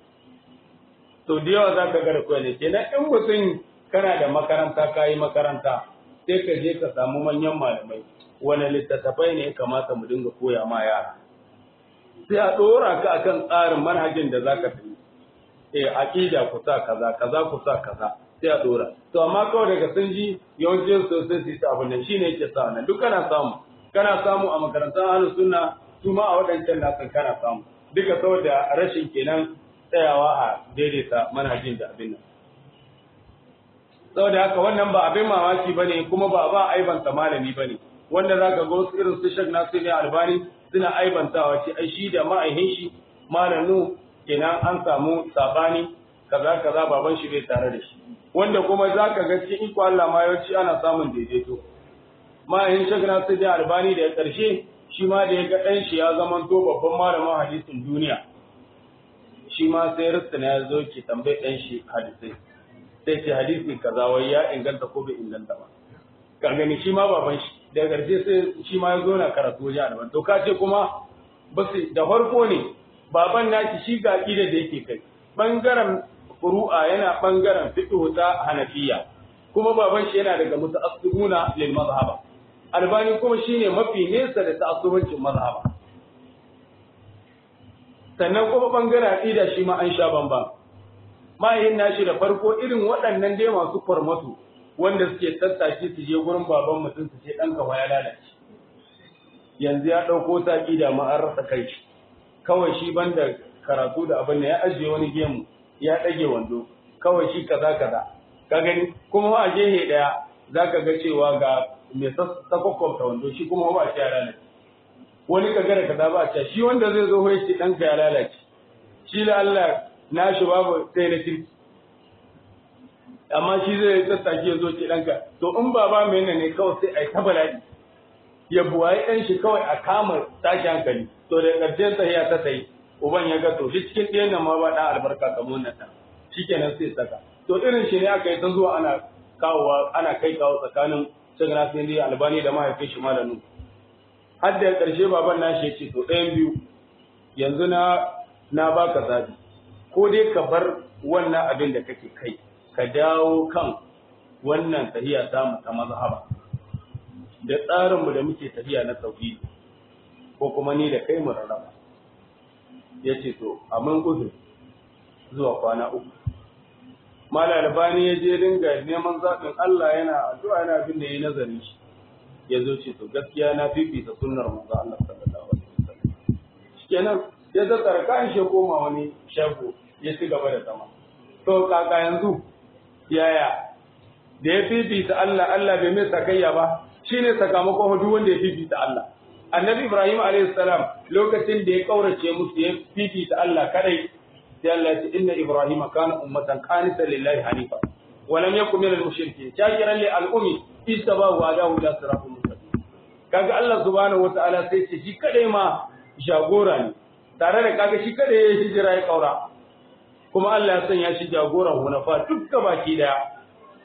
to da yawa zaka ga da koyi ne kenan in mutum kana da makaranta kayi makaranta sai ka je ka samu manyan malamai wani littattafai ne ya kamata mu dinga koya ma yara sai a ɗora ka akan tsarin manhajin da za ka tafi eh aqida ku sa kaza kaza ku sa kaza sai a ɗora to amma kawai daga sun ji yawancin su sai su yi abin nan shine yake sa nan duk kana samu kana samu a makarantar ahlus sunna su ma a waɗancan nasan kana samu duka saboda rashin kenan tsayawa a daidaita manhajin da abin nan saboda haka wannan ba abin mamaki bane kuma ba ba aibanta malami bane wanda zaka ga wasu irin su Sheikh Nasir Albani suna aibantawa ce ai shi da ma'aihin shi malanu kenan an samu sabani kaza kaza baban shi bai tare da shi wanda kuma zaka ga cikin iko Allah ma yawanci ana samun daidaito ma'aihin Sheikh Nasir Albani da ya karshe shi ma da ya ga dan shi ya zama to babban malamin hadisin duniya shi ma sai ristana ya zo ki tambaye dan shi hadisai sai ce hadisi kaza wai ya inganta ko bai inganta ba ka gani shi ma baban shi daga ƙarshe sai shi ma ya zo na karatu wajen alban to ka ce kuma ba su da farko ne baban naki shi ga aqida da yake kai bangaren furu'a yana bangaren fiqh ta hanafiya kuma baban shi yana daga mutaassibuna lil mazhaba albani kuma shine mafi nesa da ta'assubancin mazhaba sannan kuma bangaren aqida shi ma an sha bamban mahaifin nashi da farko irin waɗannan dai masu farmatu wanda suke tattaki su je gurin baban mutum su ce ɗanka ya lalace yanzu ya ɗauko saƙi da ma an rasa kai shi kawai shi banda karatu da abin da ya ajiye wani gemu ya ɗage wando kawai shi kaza kaza ka gani kuma a gehe ɗaya za ka ga cewa ga mai sakwakwamta wando shi kuma ba shi ya lalace wani ka gara kaza ba a shi wanda zai zo ya ce ɗanka ya lalace shi la Allah na shi babu sai na kirki amma shi zai tattaki ya zo ce ɗanka to in baba mai ne kawai sai a yi ta bala'i ya buwaye ɗan shi kawai a kama tashi hankali to da ƙarshen tahiya ta tayi uban ya ga to shi cikin ɗayan nan ma ba ɗan albarka kamar wannan ɗan shi kenan sai saka to irin shi ne aka yi ta zuwa ana kawowa ana kai kawo tsakanin shan nasiri albani da mahaifin shi malamu har da ƙarshe baban nashi ya ce to ɗayan biyu yanzu na na baka zabi ko dai ka bar wannan abin da kake kai ka dawo kan wannan tahiya ta mu ta mazhaba da tsarin mu da muke tafiya na tauhidi ko kuma ni da kai mu rarraba yace to amin gudu zuwa kwana uku mala albani ya je dinga neman zaɓin Allah yana addu'a yana abin da yayi nazari shi ya zo ce to gaskiya na fifita sunnar manzo Allah sallallahu alaihi wasallam shikenan ya zakkara kan shi koma wani shago ya ci gaba da zama to kaka yanzu yaya da ya fifita Allah Allah bai mai sakayya ba shine sakamakon duk wanda ya fifita Allah annabi Ibrahim alaihi salam lokacin da ya kaurace musu ya fifita Allah kadai sai Allah ya ce inna Ibrahim kana ummatan qanita lillahi hanifa wa lam yakun minal mushrikeen shakiran li al-ummi istaba wa adahu ila siratul mustaqim kaga Allah subhanahu wataala sai ce shi kadai ma jagora ne tare da kaga shi kadai ya hijira ya kaura kuma Allah ya sanya shi jagoran hunafa dukka baki daya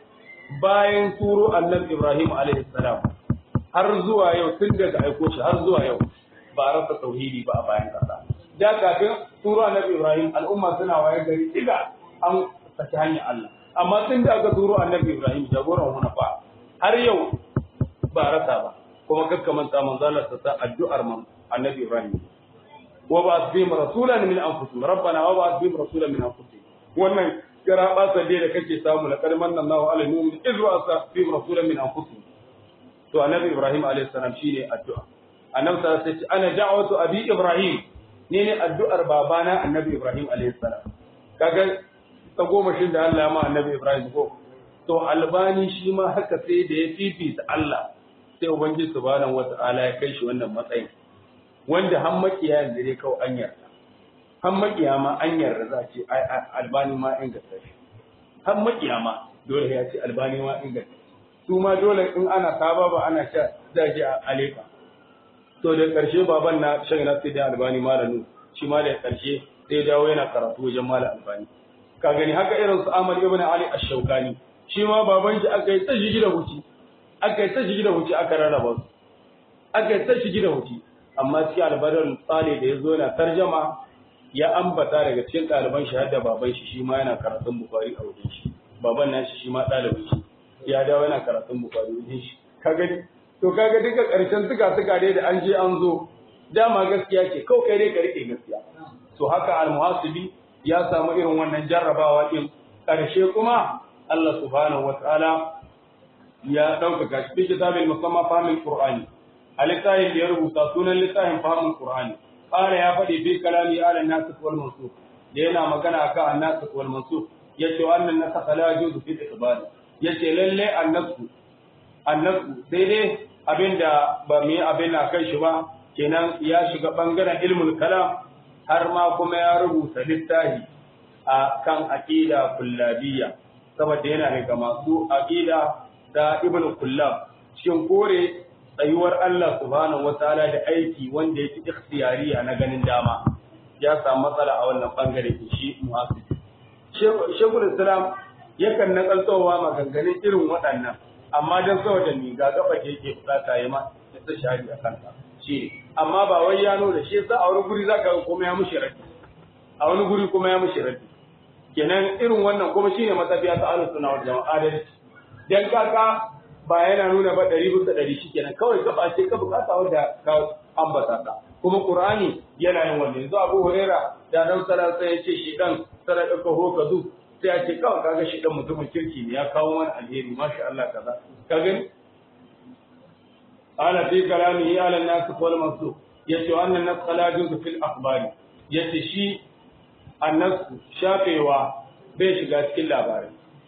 bayan turo annabi Ibrahim alaihi salam har zuwa yau tun daga aiko shi har zuwa yau ba rasa tauhidi ba a bayan kasa da kafin turo annabi Ibrahim al'umma suna waye gari diga an saki hanyar Allah amma tun da aka turo annabi Ibrahim jagoran hunafa har yau ba rasa ba kuma kakkamanta manzalar ta addu'ar man annabi Ibrahim wa ba bihim rasulan min anfusihim rabbana wa ba bihim rasulan min anfusihim wannan kira ba dai da kake samu la kalman nan Allahu alaihi mu'min iz wa asa bihim rasulan min anfusihim to annabi Ibrahim alaihi salam shine addu'a annabi sallallahu alaihi wasallam ana da'watu abi Ibrahim ne ne addu'ar babana annabi Ibrahim alaihi salam kaga ta goma shin da Allah ma annabi Ibrahim ko to albani shi ma haka sai da ya fifita Allah sai ubangiji subhanahu wata'ala ya kai shi wannan matsayin wanda har makiya yanzu dai kawai an yarda har makiya ma an yarda za a ce albani ma inganta shi har makiya ma dole ya ce albani ma inganta su ma dole in ana saba ba ana sha zaje a aleka to da karshe baban na shan na sai da albani malanu shi ma da karshe sai dawo yana karatu wajen malam albani ka gani haka irin su Ahmad ibn Ali ash-Shawkani shi ma baban shi aka yi ta shigi da wuci aka yi ta shigi da wuci aka rarraba su aka yi ta shigi da wuci amma cikin albarar tsale da ya zo yana tarjama ya ambata daga cikin ɗaliban shi har da baban shi shi ma yana karatun bukari a wajen shi baban na shi shi ma ɗalibin shi ya dawo yana karatun bukari wajen shi kaga to kaga duka ƙarshen suka suka dai da an je an zo dama gaskiya ce kawai kai dai ka rike gaskiya to haka almuhasibi ya samu irin wannan jarrabawa din ƙarshe kuma Allah subhanahu wataala ya ɗaukaka shi fi kitabin musamman fahimul qur'ani a littafin da ya rubuta sunan littafin fahimul qur'ani qala ya faɗi fi kalami ala nasikh wal mansukh da yana magana akan an-nasikh wal mansukh yace wannan nasakh la yajuzu fi iqbal yace lalle an-nasikh an-nasikh sai dai abinda ba mu yi abin na kai shi ba kenan ya shiga bangaren ilmul kalam har ma kuma ya rubuta littafi a kan aqida kullabiyya saboda yana daga masu aqida ta ibnu kullab cikin kore tsayuwar Allah subhanahu wataala da aiki wanda yake ikhtiyariya na ganin dama ya samu matsala a wannan bangare shi muhasib shekul islam yakan nakaltowa maganganun irin waɗannan amma don saboda ni ga gaba da yake bukata ya ma ya ta shahadi a kanta shi amma ba wai ya nuna shi yasa a wani guri zaka ga kuma ya mushi raddi a wani guri kuma ya mushi raddi kenan irin wannan kuma shine matafiya ta ahlus sunna wal jama'a adalci dan kaka ba yana nuna ba ɗari bisa ɗari shi kenan kawai gaba ce ka bukata wanda ka ambata ta kuma qur'ani yana yin wannan yanzu abu huraira da dan sala sai ya ce shi dan sadaka ka ho ka zu sai ya ce kawai kaga shi dan mutumin kirki ne ya kawo mana alheri masha Allah kaza ka gani ala fi kalamihi ala an-nas wal mansukh yace wannan nas la juzu fil akhbari yace shi annas shafewa bai shiga cikin labarai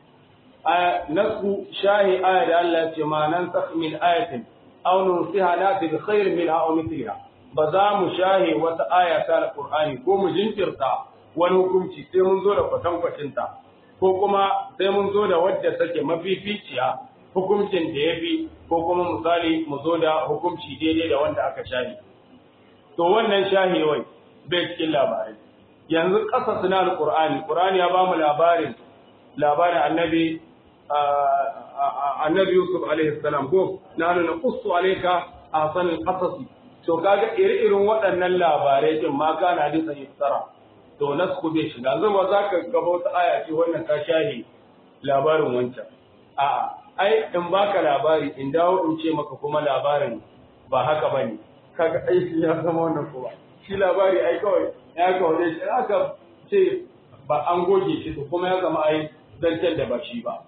nasu shahi aya da Allah ce ma nan sakh min ayatin aw nusiha nati bi khairin minha aw mithliha ba za mu shahi wata aya ta alqur'ani ko mu jinkirta wani hukunci sai mun zo da kwatankwacin ta ko kuma sai mun zo da wadda take mafificiya hukuncin da ya fi ko kuma misali mu zo da hukunci daidai da wanda aka shahi to wannan shahewai bai cikin labarai yanzu ƙasa suna alƙur'ani ƙur'ani ya ba mu labarin labarin annabi annabi Yusuf alaihi salam ko nanu na qussu alayka ahsan alqasas to kaga iri-irin waɗannan labarai din ma kana hadisan iftara to nasku bai shiga yanzu ba za ka gaba wata aya ce wannan ka shahi labarin wancan a'a ai in baka labari in dawo in ce maka kuma labarin ba haka bane kaga aiki ya zama wannan kuma shi labari ai kawai ya kawai shi aka ce ba an goge shi to kuma ya zama ai zancen da ba shi ba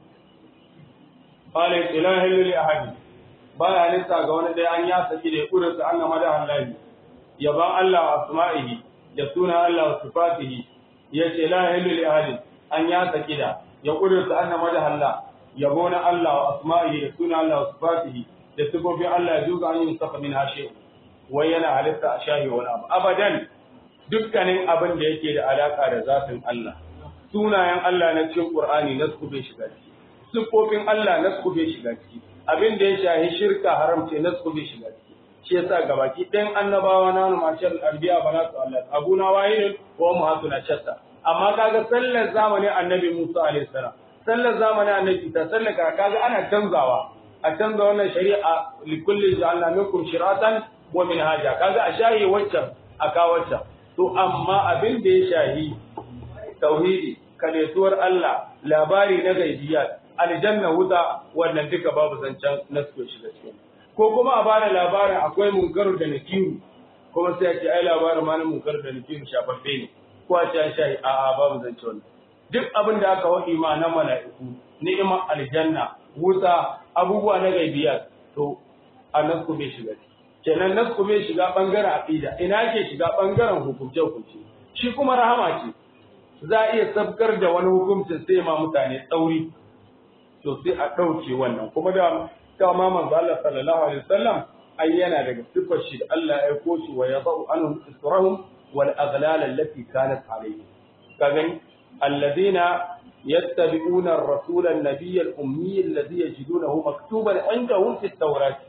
qala ilahi lil ahadi baya halitta ga wani dai an ya saki da kurin sa annama da Allah yaban Allah wa asma'ihi da suna Allah wa sifatihi yace ilahi lil ahadi an ya saki da ya kurin sa annama da Allah yabo na Allah wa asma'ihi da suna Allah wa sifatihi da sifofin Allah ya duka an yi saka min hashe wai yana halitta a shahi wani abu abadan dukkanin abin da yake da alaka da zafin Allah sunayen Allah na cikin Qur'ani na su bai shiga ciki sifofin Allah na su bai shiga ciki abin da ya shahi shirka haram ce na su bai shiga ciki shi yasa gabaki ɗayan annabawa na mashal arbiya ba na su Allah abuna wahidun wa muhatuna shatta amma kaga sallar zamanin annabi Musa alaihi salam sallar zamanin annabi ta sallar kaga ana canzawa a canza wannan shari'a likulli ja'alna minkum shiratan wa minhaja kaga a shahi waccan a kawaccan to amma abin da ya shahi tauhidi kaletuwar Allah labari na gaibiyat aljanna wuta wannan duka babu zancen nasu shiga cikin ko kuma a bada labarin akwai munkaru da nakiru kuma sai a ce ai labarin ma na munkaru da nakiru shafaffe ne ko a ce an shahi a a babu zance wannan duk abin da aka waɗi ma na mala'iku ni'imar aljanna wuta abubuwa na gaibiyat to a nasu bai shiga kenan nasu bai shiga bangaren aqida ina ke shiga bangaren hukunce hukunce shi kuma rahama ce za a iya sabkar da wani hukuncin sai ma mutane tsauri to sai a ɗauke wannan kuma da dama manzo Allah sallallahu alaihi wasallam ai yana daga sifar shi da Allah ya aiko shi wa yadau anhum israhum wal aghlal allati kanat alayhi ka gani alladhina yattabi'una ar-rasul an-nabiy al-ummi alladhi yajidunahu maktuban indahum fi at-tawrat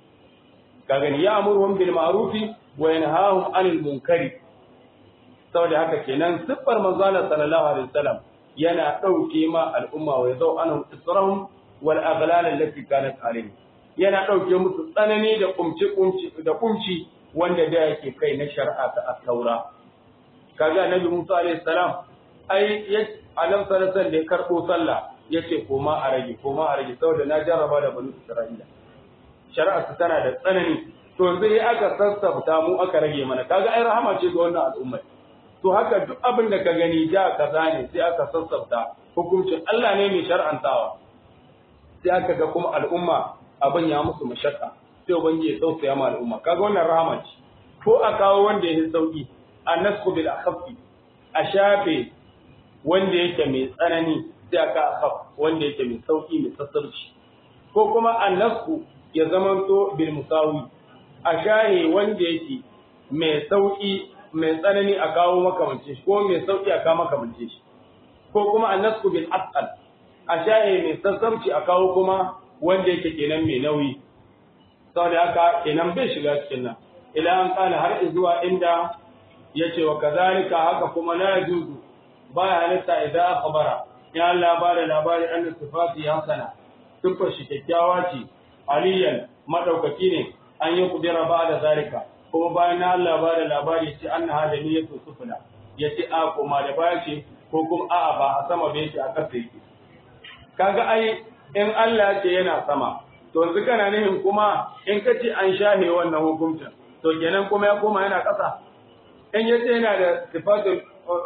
ka gani ya'muruhum bil ma'ruf wa yanhahum 'anil munkari saboda haka kenan siffar manzo Allah sallallahu alaihi wasallam yana dauke ma al'umma wa yadau anhum israhum wal aghlal allati kanat alayhi yana dauke musu tsanani da kumci kumci da kumci wanda da yake kai na shari'a ta at-taura kaga annabi Musa alaihi salam ai ya alam sallallahu da ya karbo sallah yace koma a rage koma a rage saboda na jarraba da banu Isra'ila shari'a su tana da tsanani to yanzu sai aka sassafta mu aka rage mana kaga ai rahama ce ga wannan al'umma to haka duk abin da ka gani da kaza ne sai aka sassafta hukuncin Allah ne mai shar'antawa sai aka ga kuma al'umma abin ya musu mashakka sai ubangiji ya tausaya ma al'umma kaga wannan rahama ce ko a kawo wanda yake sauki a nasku bil akhaffi a shafe wanda yake mai tsanani sai aka akhaf wanda yake mai sauki mai sassarci ko kuma an nasku ya zamanto bil musawi a shahe wanda yake mai sauki mai tsanani a kawo makamance shi ko mai sauki a kawo makamance shi ko kuma annasku bil asal a shaye mai sassauci a kawo kuma wanda yake kenan mai nauyi saboda haka kenan bai shiga cikin nan ila an kana har zuwa inda yace wa kazalika haka kuma la yajuzu baya halitta idan akhbara ya Allah ba da labari anna sifati hasana sifar shi kyakkyawa ce aliyan madaukaki ne an yi kudira ba da zalika kuma bayan na Allah ba da labari ce an na da niyyatu sufula ya ce a kuma da baya ce ko kuma a'a ba a sama bai ce a ƙasa yake kaga ai in Allah ce yana sama to yanzu kana nihin kuma in ka ce an shahe wannan hukuncin to kenan kuma ya koma yana ƙasa in ya ce yana da sifatul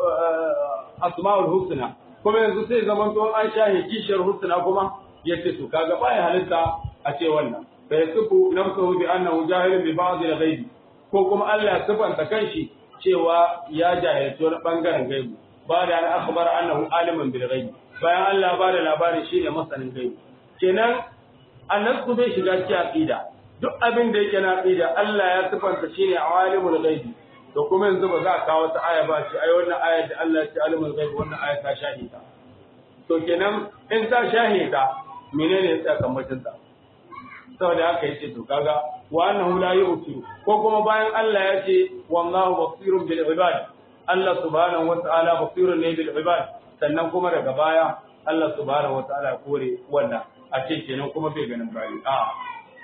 asma'ul husna kuma yanzu sai zaman to an shahe kishiyar husna kuma ya ce to kaga baya halitta a ce wannan fa yasifu nafsuhu bi annahu jahilun bi ba'd al-ghaibi ko kuma Allah ya sifanta kanshi cewa ya jahilci wani bangaren gaibu ba da an akhbar annahu aliman bil ghaib bayan Allah ba da labarin shi ne masanin gaibu kenan annasu bai shiga cikin aqida duk abin da yake na aqida Allah ya sifanta shi ne alimul ghaib to kuma yanzu ba za a kawo ta aya ba ce ai wannan ayar da Allah ya ce alimul ghaib wannan aya ta shahida to kenan in ta shahida menene sakamakon ta saboda haka yace to kaga wa annahu la yu'tiru ko kuma bayan Allah ya ce wallahu basirun bil ibad Allah subhanahu wa ta'ala basirun ne bil ibad sannan kuma daga baya Allah subhanahu wa ta'ala kore wannan a ce kenan kuma bai ganin bayi a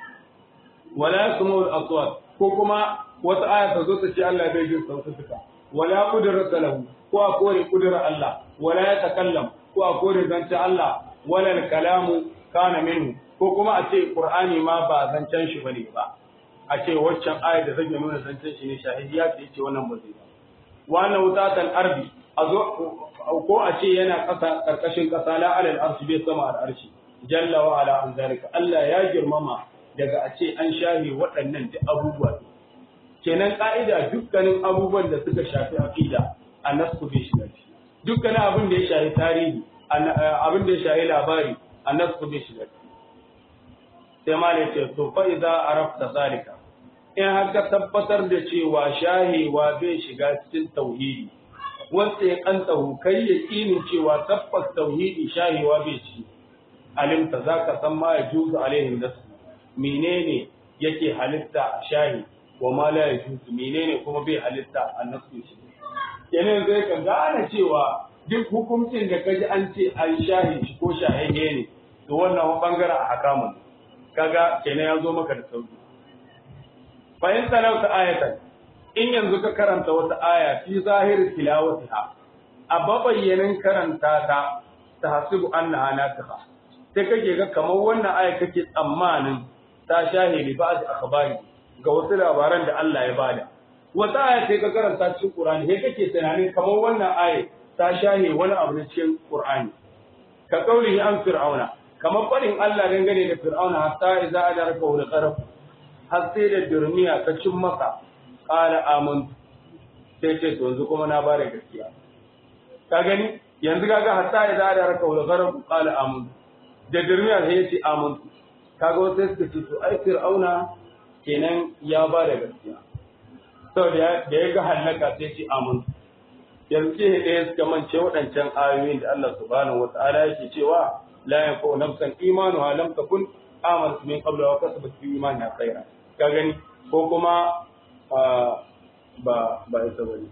wala yasmu al aswat ko kuma wata aya ta zo ta ce Allah bai jin sautuka wala qudrata lahu ko a kore kudurar Allah wala ya takallam ko a kore zancen Allah wala kalamu kana minhu ko kuma a ce Qur'ani ma ba zancen shi bane ba a ce waccan ayar da zai nuna zancen shi ne shahidiya ce ce wannan ba zai ba wannan wutatan arbi a zo ko a ce yana ƙasa ƙarƙashin ƙasa la alal arshi bai sama al arshi jalla wa ala an zalika Allah ya girmama daga a ce an shahi waɗannan duk abubuwa kenan ka'ida dukkanin abubuwan da suka shafi aqida annasu bai shiga ciki dukkanin abin da ya shafi tarihi abin da ya shafi labari annasu bai shiga ciki sai ma ne ce to fa idza arafta zalika in har ka tabbatar da cewa shahewa bai shiga cikin tauhidi wanda ya kantahu kai ya kinin cewa tabbas tauhidi shahewa bai ci alimta zaka san ma ya juzu alaihim nasu menene yake halitta shahi wa ma la yajuzu menene kuma bai halitta annasu shi kenan zai ka gane cewa duk hukuncin da kaji an ce an shahi shi ko shahihe ne to wannan bangaren a hakamun kaga kenan ya zo maka da sauki fa in talauta ayatan in yanzu ka karanta wata aya fi zahiri tilawatiha a babayyanin karanta ta ta hasibu annaha nasiha sai kake ga kamar wannan aya kake tsammanin ta shahidi ba da akhbari ga wasu labaran da Allah ya bada wata aya sai ka karanta cikin Qur'ani sai kake tunanin kamar wannan aya ta shahe wani abu na cikin Qur'ani ka kauli an fir'auna kamar faɗin Allah dangane da fir'auna hatta idza adaraka wal qaraf har sai da durmiya ta cin masa qala amantu sai ce to yanzu kuma na bare gaskiya ka gani yanzu kaga hatta idza adaraka wal qaraf qala amantu da durmiya sai ya ce amantu kaga wasu suka ce to ai fir'auna kenan ya ba da gaskiya saboda da ya ga halaka sai ce amantu yanzu ke ɗaya suka mance waɗancan ayoyin da Allah subhanahu wata'ala yake cewa la yanfa'u nafsan imanuha lam takun amanat min qabla wa kasabat fi imaniha khayra ka gani ko kuma ba ba ita bane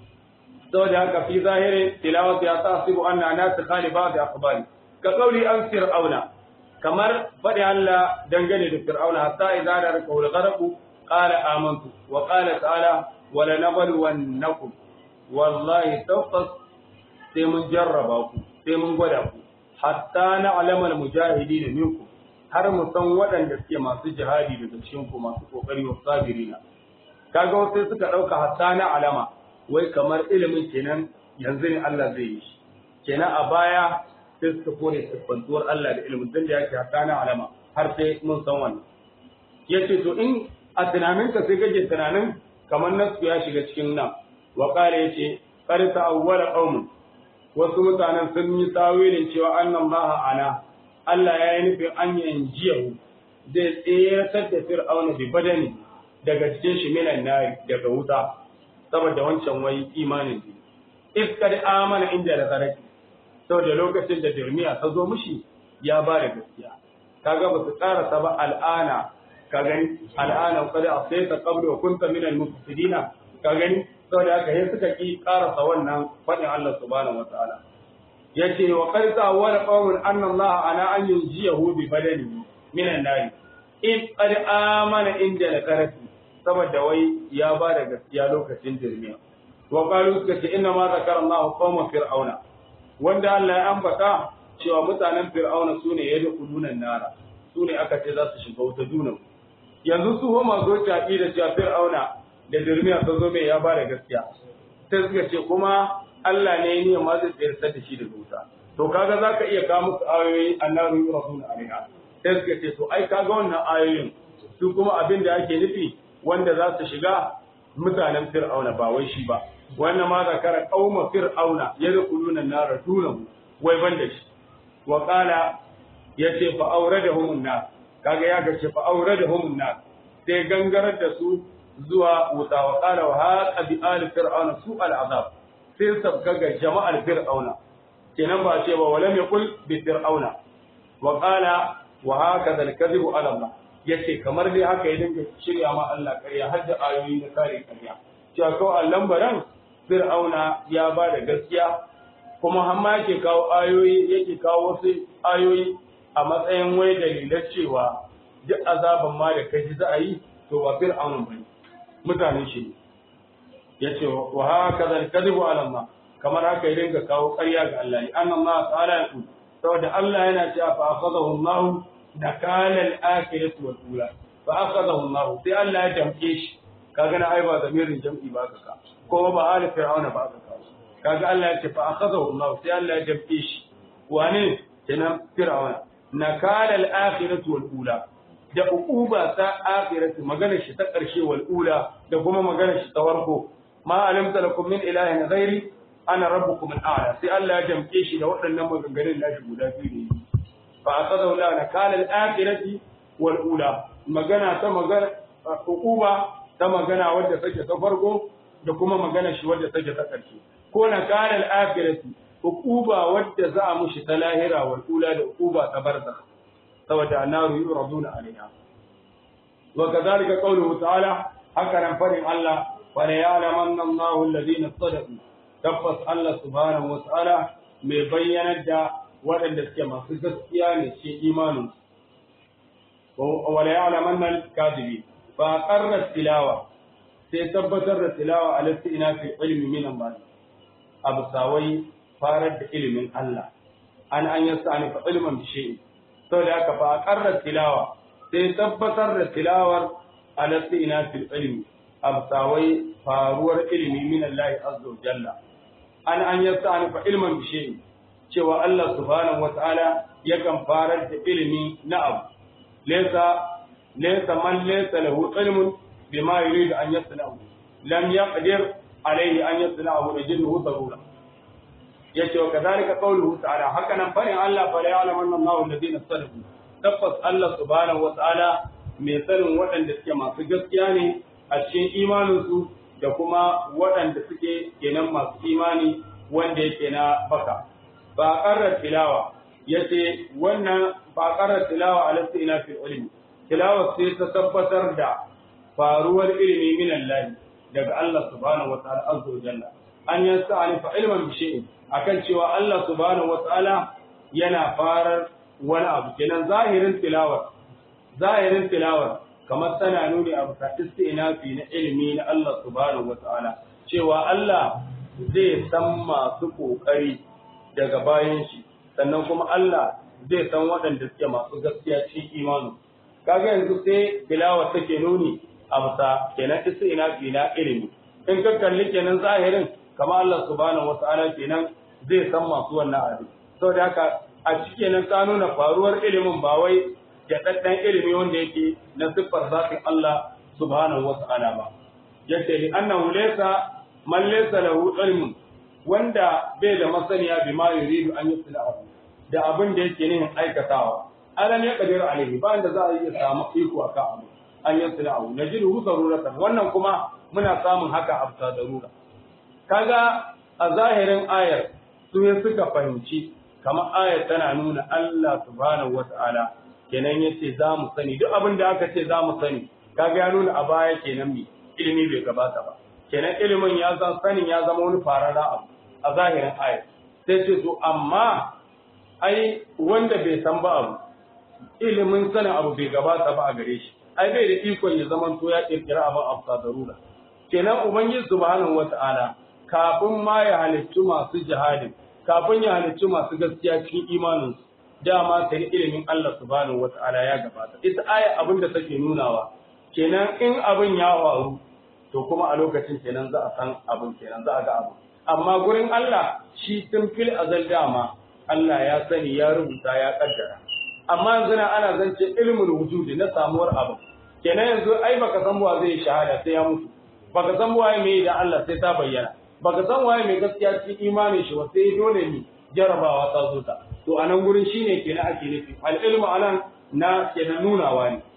saboda haka fi zahirin tilawati ya tasibu anna nas khalifa bi akhbari ka qawli an fir'auna kamar faɗi Allah dangane da fir'auna hatta idza da raka wal gharqu qala amantu wa qala ta'ala wa lanabluwannakum wallahi tabbas sai mun jarraba ku sai mun gwada ku hatta na alamal mujahidi da minku har mu san waɗanda suke masu jihadi daga cikin ku masu kokari wa sabirina kaga wasu suka ɗauka hatta na alama wai kamar ilimin kenan yanzu ne Allah zai yi shi kenan a baya sai suka kore siffantuwar Allah da ilimin tun da yake hatta na alama har sai mun san wannan yace to in a tunaninka sai kake tunanin kamar nasu ya shiga cikin nan wa kare yace qad ta'awwala qaumun wasu mutanen sun yi tawilin cewa annan baha ana Allah ya yi nufin an yanjiyahu zai tseratar da fir'auna bi badani daga cikin shi minan nari daga wuta saboda wancan wai imanin ne iskar amana inda da zaraki saboda lokacin da dirmiya ta zo mishi ya ba da gaskiya kaga ba su karasa ba al'ana ka gani al'ana qad asayta qabla wa kunta min al-mufsidina ka gani saboda haka sai suka ki karasa wannan fadin Allah subhanahu wataala yace wa qad ta'awwala qawmun anna Allah ana an yunjiyahu bi badani min an-nar in qad amana inda al-karati saboda wai ya ba da gaskiya lokacin dirmiya wa qalu suka ce inna ma zakara Allah qawma fir'auna wanda Allah ya ambata cewa mutanen fir'auna sune yadkhuluna nara sune aka ce za su shiga wuta dunan yanzu su homa zo ta da cewa fir'auna da dirmiya ta zo mai ya ba da gaskiya sai suka ce kuma Allah ne ne ma zai tsayar da shi da wuta to kaga zaka iya kawo musu ayoyi annabi rasul alaiha sai suka ce to ai kaga wannan ayoyin su kuma abin da ake nufi wanda za su shiga mutanen fir'auna ba wai shi ba wannan ma zakara qauma fir'auna yadkhuluna an-nar dunahu wai banda shi wa qala yace fa awradahum an-nar kaga ya ga ce fa awradahum an-nar sai gangarar da su zuwa wuta wa qala wa haqa bi ali fir'auna su al-azab sai sabga ga jama'ar fir'auna kenan ba ce ba walam yaqul bi fir'auna wa qala wa hakaza al-kadhibu ala Allah yace kamar dai haka ya dinga shirya ma Allah ƙarya har da ayoyi na kare ƙarya cewa kawai Allah baran Fir'auna ya ba da gaskiya kuma har ma yake kawo ayoyi yake kawo wasu ayoyi a matsayin wai dalilan cewa duk azaban ma da kaji za a yi to ba Fir'auna bane mutanen shi ne yace wa haka zal kadhibu ala Allah kamar haka ya dinga kawo ƙarya ga Allah ne annan ma ta'ala ya ku saboda Allah yana cewa fa akhadahu Allah nakala al-akhirati wal ula fa akhadahu Allah sai Allah ya damke shi kaga na ai ba zamirin jam'i ba ka ka ko ba ali fir'auna ba ka ka kaga Allah ya ce fa akhadahu Allah sai Allah ya damke shi wane kenan fir'auna nakala al-akhirati wal ula da uquba ta akhirati magana shi ta karshe wal ula da kuma magana shi ta farko ma alimta lakum min ilahin ghairi ana rabbukum al-a'la sai Allah ya damke shi da waɗannan maganganun nashi guda biyu ne fa aqadahu la nakala al-akhirati wal ula magana ta magana uquba ta magana wadda take ta farko da kuma magana shi wadda take ta karshe ko nakala al-akhirati uquba wadda za a mushi ta lahira wal ula da uquba ta barzakh saboda annaru yuraduna alaiha wa kadhalika qawluhu ta'ala haka nan farin Allah wa la ya'lamanna Allahu alladhina sadaqu tabbas Allah subhanahu wa ta'ala mai bayyanar da waɗanda suke masu gaskiya ne ce imanin wa la ya'lamanna al-kadhibi fa qarra tilawa sai tabbatar da tilawa ala ina fi ilmi min Allah abu sawai farar da ilimin Allah an an yasa fa ilman bi shay'in saboda haka fa qarra tilawa sai tabbatar da tilawar alatti ina fil ilmi absawai faruwar ilimi min Allah azza wa jalla an an yasta'ani fa ilman bi shay'in cewa Allah subhanahu wata'ala yakan farar da ilimi na abu laysa laysa man laysa lahu ilmun bima yuridu an yasna'u lam yaqdir alayhi an yasna'u rajuluhu darura yace wa kadhalika qawluhu ta'ala haka nan farin Allah fa la ya'lamanna Allahu alladhina sadaqu tabbas Allah subhanahu wata'ala mai sanin waɗanda suke masu gaskiya ne a cikin imaninsu da kuma waɗanda suke kenan masu imani wanda yake na baka ba ƙarar tilawa yace wannan ba ƙarar tilawa a ina fil ilmi tilawa sai ta tabbatar da faruwar ilimi min Allah daga Allah subhanahu wata'ala azza wa jalla an yasa fa ilman bi shay'in akan cewa Allah subhanahu wata'ala yana farar wani abu kenan zahirin tilawar zahirin tilawar kamar tana nuni a bisa istinafi na ilimi na Allah subhanahu wata'ala cewa Allah zai san masu kokari daga bayan shi sannan kuma Allah zai san waɗanda suke masu gaskiya cikin imanu kaga yanzu sai tilawa take nuni a bisa kenan istinafi na ilimi in ka kalli kenan zahirin kamar Allah subhanahu wata'ala kenan zai san masu wannan abin saboda haka a cike nan ta nuna faruwar ilimin ba wai jaɗaɗɗen ilimi wanda yake na siffar zafin Allah subhanahu wa ta'ala ba yace li annahu laysa man laysa lahu ilmun wanda bai da masaniya bi ma yuridu an yuslahu da abin da yake nihin aikatawa alam ya kadiru alaihi ba inda za a iya samu iko akan abu an yuslahu najidu daruratan wannan kuma muna samun haka a bisa darura kaga a zahirin ayar su suka fahimci kamar ayar tana nuna Allah subhanahu wata'ala kenan yace za mu sani duk abin da aka ce za mu sani kaga ya nuna a baya kenan mi ilimi bai gabata ba kenan ilimin ya zan sanin ya zama wani farara abu a zahirin ayar sai ce to amma ai wanda bai san ba abu ilimin sanin abu bai gabata ba a gare shi ai bai da ikon ya zama to ya kirkira abin afsa darura kenan ubangiji subhanahu wata'ala kafin ma ya halittu masu jihadin kafin ya halicci masu gaskiya cikin imaninsu dama sai ilimin Allah subhanahu wata'ala ya gabata ita aya abin da take nunawa kenan in abin ya faru to kuma a lokacin kenan za a san abin kenan za a ga abin amma gurin Allah shi tun fil azal dama Allah ya sani ya rubuta ya kaddara amma yanzu na ana zance ilmul wujudi na samuwar abin kenan yanzu ai baka san wa zai shahada sai ya mutu baka san waye me da Allah sai ta bayyana baka san waye mai gaskiya cikin imanin shi ba sai dole ne jarabawa ta zo ta to a nan gurin shine kenan ake nufi al ilmu anan na kenan nunawa ne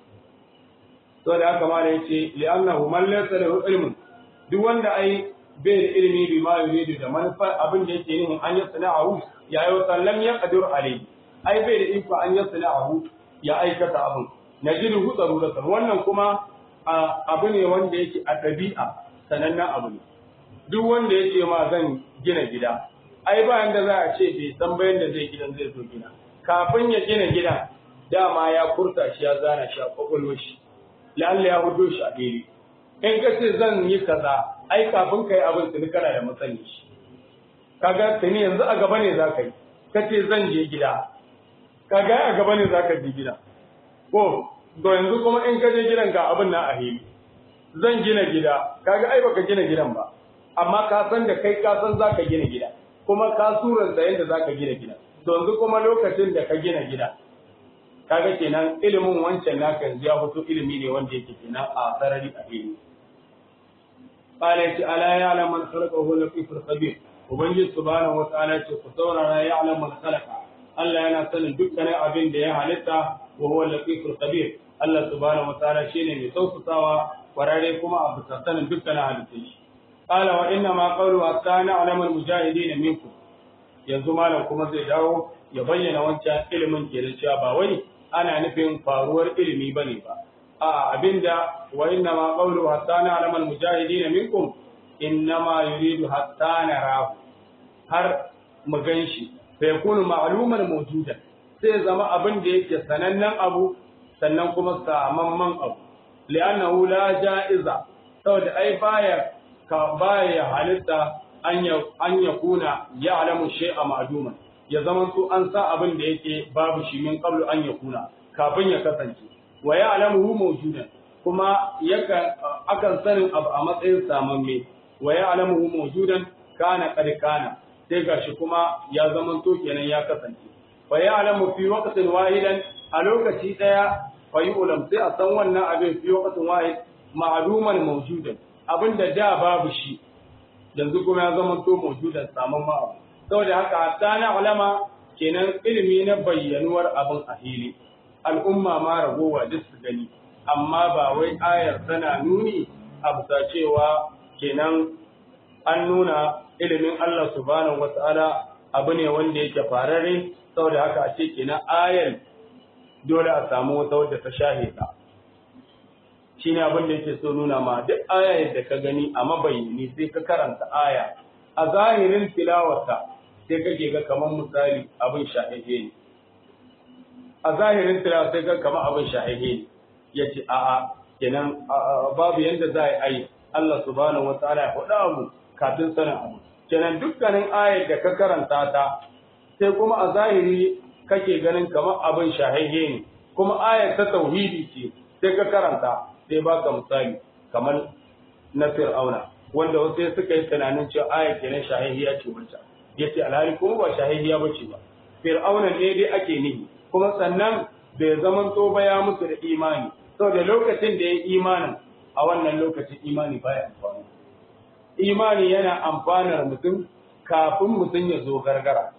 to da haka mala yace li annahu man laysa lahu ilmun duk wanda ai bai da ilimi bi ma yuridu da manufa abin da yake nihin an yasna'ahu ya yi wa lam yaqdir alayhi ai bai da iko an yasna'ahu ya aikata abin najidu hu daruratan wannan kuma abu ne wanda yake a ɗabi'a sanannen abu ne duk wanda ya ce ma zan gina gida ai ba yanda za a ce bai san bayan da zai gidan zai zo gina kafin ya gina gidan dama ya furta shi ya zana shi a kwakwalwar shi lalle ya hudo shi a fili in ka ce zan yi kaza ai kafin ka yi abin tuni kana da masani shi kaga tuni yanzu a gaba ne za ka yi kace zan je gida kaga a gaba ne za ka je gida ko to yanzu kuma in ka je gidan ga abin na a hili zan gina gida kaga ai baka gina gidan ba amma ka san da kai ka san za ka gina gida kuma ka suranta yadda za ka gina gida to yanzu kuma lokacin da ka gina gida kaga kenan ilimin wancan naka yanzu ya fito ilimi ne wanda yake kenan a sarari a hili qala ta ala ya'lam man khalaqa wa huwa latiful khabir ubangiji subhanahu wa ta'ala ce ku saurara ya'lam man khalaqa Allah yana sanin dukkanin abin da ya halitta wa huwa latiful khabir Allah subhanahu wa ta'ala shine mai tausasawa kwararre kuma a bisa sanin dukkanin halittun shi qala wa inna ma qawlu hatta na'lam al mujahidin minkum yanzu malam kuma zai dawo ya bayyana wancan ilimin ke da cewa ba wai ana nufin faruwar ilimi bane ba a abinda wa inna ma qawlu hatta na'lam al mujahidin minkum innama yuridu hatta narahu har mu ganshi fa yakunu ma'luman mawjudan sai zama abin da yake sanannen abu sannan kuma samamman abu li'annahu la ja'iza saboda ai baya ka baya halitta an ya an yakuna ya'lamu shay'a ma'luman ya zama to an sa abin da yake babu shi min qablu an yakuna kafin ya kasance wa ya'lamuhu mawjudan kuma yakan akan sanin abu a matsayin samamme wa ya'lamuhu mawjudan kana qad kana sai gashi kuma ya zama to kenan ya kasance wa ya'lamu fi waqtin wahidan a lokaci daya fa yu'lam sai a san wannan abin fi waqtin wahid ma'luman mawjudan abinda da babu shi yanzu kuma ya zama to mawjudan saman ma abu saboda haka hatta na ulama kenan ilimi na bayyanuwar abin a hili al'umma ma ragowa duk su gani amma ba wai ayar tana nuni a bisa cewa kenan an nuna ilimin Allah subhanahu wata'ala abu ne wanda yake fararre saboda haka a ce kenan ayar dole a samu wata wadda ta shahida shine abin da yake so nuna ma duk ayar da ka gani a mabayyani sai ka karanta aya a zahirin tilawarta sai kake ga kamar misali abin shahihe ne a zahirin tilawa sai ga kamar abin shahihe ne yace a'a kenan babu yanda za a yi Allah subhanahu wataala ya faɗa mu kafin sanin abu kenan dukkanin ayar da ka karanta ta sai kuma a zahiri kake ganin kamar abin shahihe ne kuma ayar ta tauhidi ce sai ka karanta sai baka misali kamar na fir'auna wanda wasu suka yi tunanin cewa ayar kenan shahihiya ce wancan yace alhali kuma ba shahihiya bace ba fir'auna ne dai ake nihi kuma sannan bai zamanto ba ya musu da imani saboda lokacin da ya imanin a wannan lokacin imani baya amfani imani yana amfanar mutum kafin mutum ya zo gargara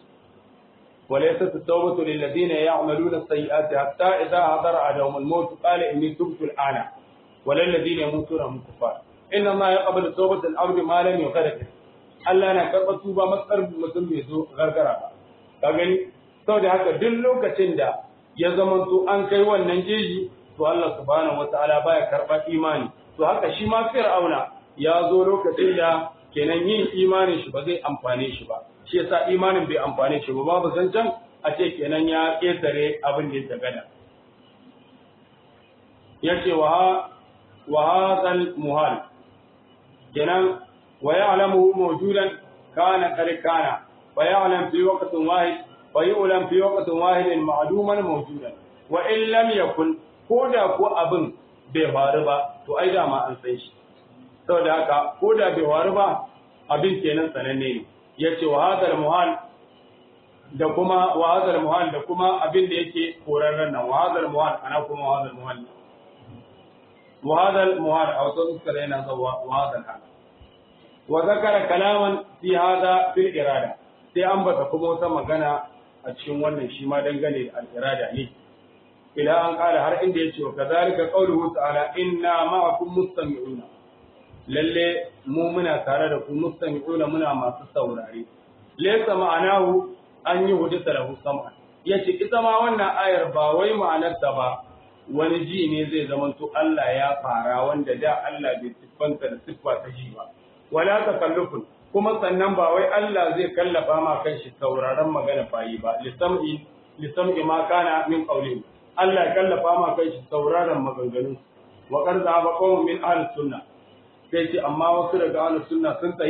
وليست التوبة للذين يعملون السيئات حتى إذا حضر أحدهم الموت قال إني تبت الآن ولا الذين يموتون هم كفار إن الله يقبل توبة العبد ما لم يغرق Allah na karɓar tuba matsar mutum bai zo gargara ba. Ka gani? Saboda haka duk lokacin da ya zama to an kai wannan jeji to Allah subhanahu wata'ala baya karɓar imani. To haka shi ma Fir'auna ya zo lokacin da kenan yin imanin shi ba zai amfane shi ba. Shi yasa imanin bai amfane shi ba babu zancen a ce kenan ya ƙetare abin da ya gada. Ya ce wa wa hadal muhal kenan ويعلمه موجودا كان قد كان ويعلم في وقت واحد ويعلم في وقت واحد معلوما موجودا وإن لم يكن كودا كو أبن بفاربا تو أيضا ما أنسيش saboda haka ko da bai waru ba abin kenan sananne ne yace wa hadal muhal da kuma wa hadal muhal da kuma abin da yake korarren nan wa hadal muhal ana kuma wa hadal muhal wa hadal muhal a wasu uskar yana zuwa wa hadal hal wa zakara kalaman fi hada fil irada sai an bata kuma wata magana a cikin wannan shi ma dangane da al irada ne ila an kala har inda yace wa kadhalika qawluhu ta'ala inna ma'akum mustami'una lalle mu muna tare da ku mustami'una muna masu saurare laysa ma'anahu an yi hudisa lahu sam'a yace ita ma wannan ayar ba wai ma'anarta ba wani ji ne zai zamanto Allah ya fara wanda da Allah bai siffanta da siffa ta ji ba wala takallufun kuma sannan ba wai Allah zai kallafa ma kanshi sauraron magana bayi ba lisam'i lisam'i ma kana min qawli Allah ya kallafa ma kanshi sauraron maganganun wa qad zaba qawmun min ahli sunna sai ce amma wasu daga ahli sunna sun tsayi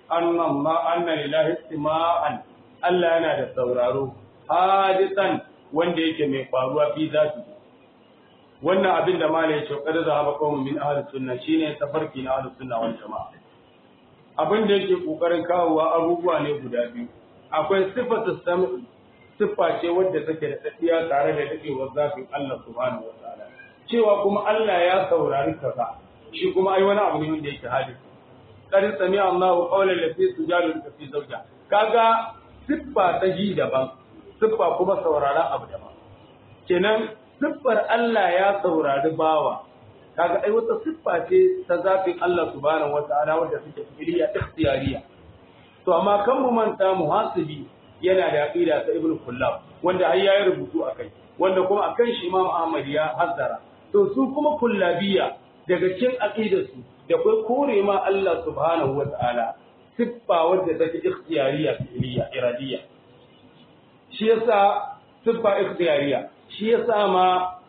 anna ma anna lillahi istima'an Allah yana da sauraro hadisan wanda yake mai faruwa fi zati wannan abin da malai ya ce kada za ba qaumun min ahli sunna shine tafarki na ahli sunna wal jamaa abin da yake kokarin kawowa abubuwa ne guda biyu akwai sifatu sam'i siffa ce wadda take da tsakiya tare da dadewar zafin Allah subhanahu wataala cewa kuma Allah ya saurari kaza shi kuma ai wani abu ne wanda yake hadisi qad sami Allahu qawlan lati tujadilu fi zawja kaga siffa ta ji daban siffa kuma sauraron abu daban kenan siffar Allah ya saurari bawa kaga ai wata siffa ce ta zafin Allah subhanahu wataala wadda take fi'liya ikhtiyariya to amma kan mu manta muhasibi yana da aqida ta ibnu kullab wanda har yayi rubutu akai wanda kuma akan shi Imam Ahmad ya hazzara to su kuma kullabiya daga cikin aqidarsu da kai kore ma Allah subhanahu wataala siffa wadda take ikhtiyariya fi'liya iradiya shi yasa siffa ikhtiyariya shi yasa ma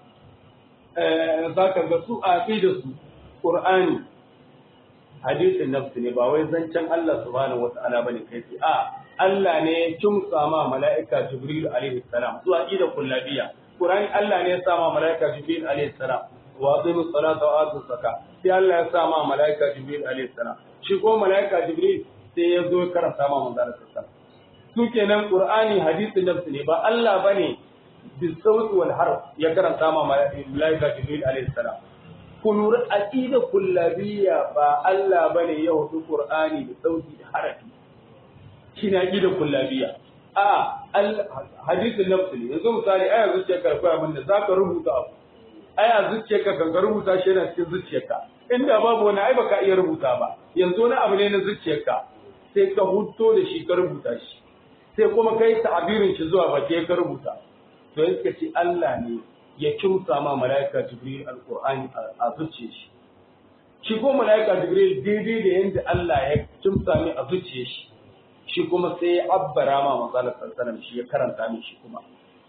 zaka ga su aqidarsu Qur'ani hadisin nafsi ne ba wai zancen Allah subhanahu wata'ala bane kai sai a Allah ne ya kimsa ma mala'ika Jibril alaihi salam zuwa ida kullabiya Qur'ani Allah ne ya sa ma mala'ika Jibril alaihi salam wa aqimu salata wa atu zakat sai Allah ya sa ma mala'ika Jibril alaihi salam shi ko mala'ika Jibril sai ya zo karanta ma manzo sallallahu su kenan Qur'ani hadisin nafsi ne ba Allah bane bisawt wal harf ya karanta ma mala'ika Jibril alaihi salam kun aqida kullabiyya ba Allah bane ya hudu Qur'ani da sauti da harafi shine aqida kullabiyya a hadisin nafsi ne yanzu misali aya zuciyarka akwai abin da zaka rubuta abu aya zuciyarka kan ka rubuta shi yana cikin zuciyarka inda babu wani ai baka iya rubuta ba yanzu wani abu ne na zuciyarka sai ka huto da shi ka rubuta shi sai kuma kai ta'abirin shi zuwa baki ka rubuta to yake ce Allah ne ya kimsa ma mala'ika Jibril alqur'ani a zuciyar shi shi ko mala'ika Jibril daidai da yanda Allah ya kimsa mai a zuciyar shi shi kuma sai ya abbara ma manzala sallallahu shi ya karanta min shi kuma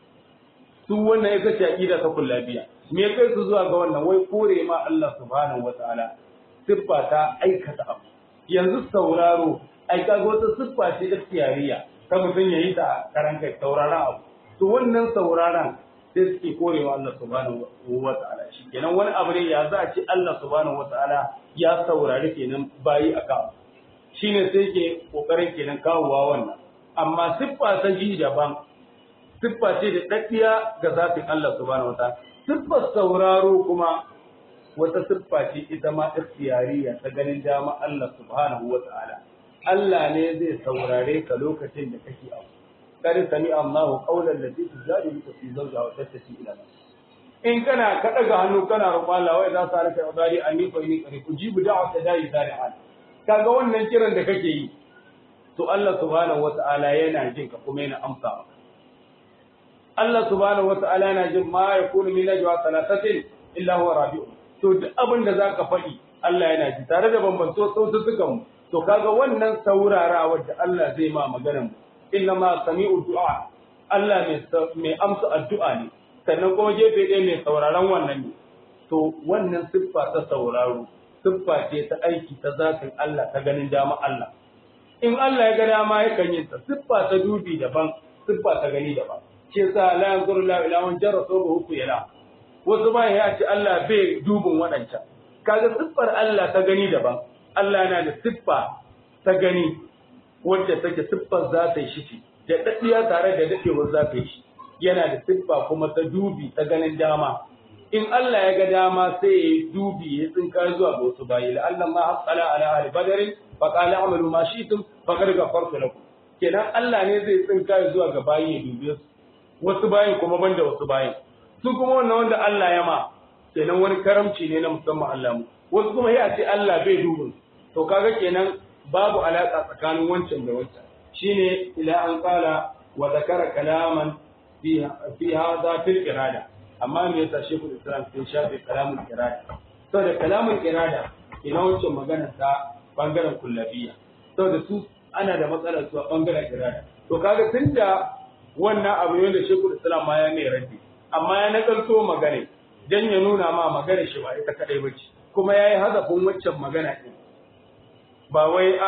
su wannan ya kace aqida ta kullabiya me ya kai su zuwa ga wannan wai kore ma Allah subhanahu wataala siffa ta aikata abu yanzu sauraro ai kaga wata siffa ce ikhtiyariya ta mutum yayi ta karan kai sauraron abu to wannan sauraron sai suke korewa Allah subhanahu wataala shi kenan wani abu ne ya za a ce Allah subhanahu wataala ya saurari kenan bayi akan shine sai ke kokarin kenan kawowa wannan amma siffa ta ji daban siffa ce da daddiya ga zafin Allah subhanahu wataala siffar sauraro kuma wata siffa ce ita ma ikhtiyariya ta ganin dama Allah subhanahu wataala Allah ne zai saurare ka lokacin da kake abu kar sami Allahu qawlan lati tujadiluka fi zawjiha wa tattasi ila in kana ka daga hannu kana roƙon Allah wai za su harka ibadi anni fa inni qari ujibu da'wata da'i zari'an kaga wannan kiran da kake yi to Allah subhanahu wata'ala yana jin ka kuma yana amsa maka Allah subhanahu wata'ala yana jin ma yakunu min najwa thalathatin illa huwa rabi'u to duk abin da zaka faɗi Allah yana ji tare da bambanto sautukan mu to kaga wannan saurarawa da Allah zai ma maganar mu inna ma sami'u du'a Allah mai amsa addu'a ne sannan kuma gefe ɗaya mai sauraron wannan ne to wannan siffa ta sauraro siffa ce ta aiki ta zatin Allah ta ganin dama Allah in Allah ya ga dama ya kan yin ta siffa ta dubi daban siffa ta gani daban ce sa la yanzuru la ila man jarra sawbahu yana wasu ba ya ce Allah bai dubin waɗancan kaga siffar Allah ta gani daban Allah yana da siffa ta gani wacce take siffar za ta yi shi da daddiya tare da dadewar za ta yi shi yana da siffa kuma ta dubi ta ganin dama in Allah ya ga dama sai ya yi dubi ya tsinka zuwa ga wasu bayi la Allah ma hasala ala ahli badrin fa qala amalu ma shi'tum fa qad ghafartu lakum kenan Allah ne zai tsinka zuwa ga bayi ya dubi su wasu bayin kuma banda wasu bayin su kuma wannan wanda Allah ya ma kenan wani karamci ne na musamman Allah mu wasu kuma ya ce Allah bai dubin to kaga kenan babu alaka tsakanin wancan da wancan shine ila an qala wa zakara kalaman fi fi hadha fil irada amma me yasa shekul islam sai shafe kalamul irada saboda kalamul irada ina wancan magana ta bangaren kullabiya saboda su ana da matsalar su a bangaren irada to kaga tunda wannan abu ne da shekul islam ma ya mai raddi amma ya nakalto magana dan ya nuna ma magana shi ba ita kadai bace kuma yayi hazafin waccan magana din ba wai a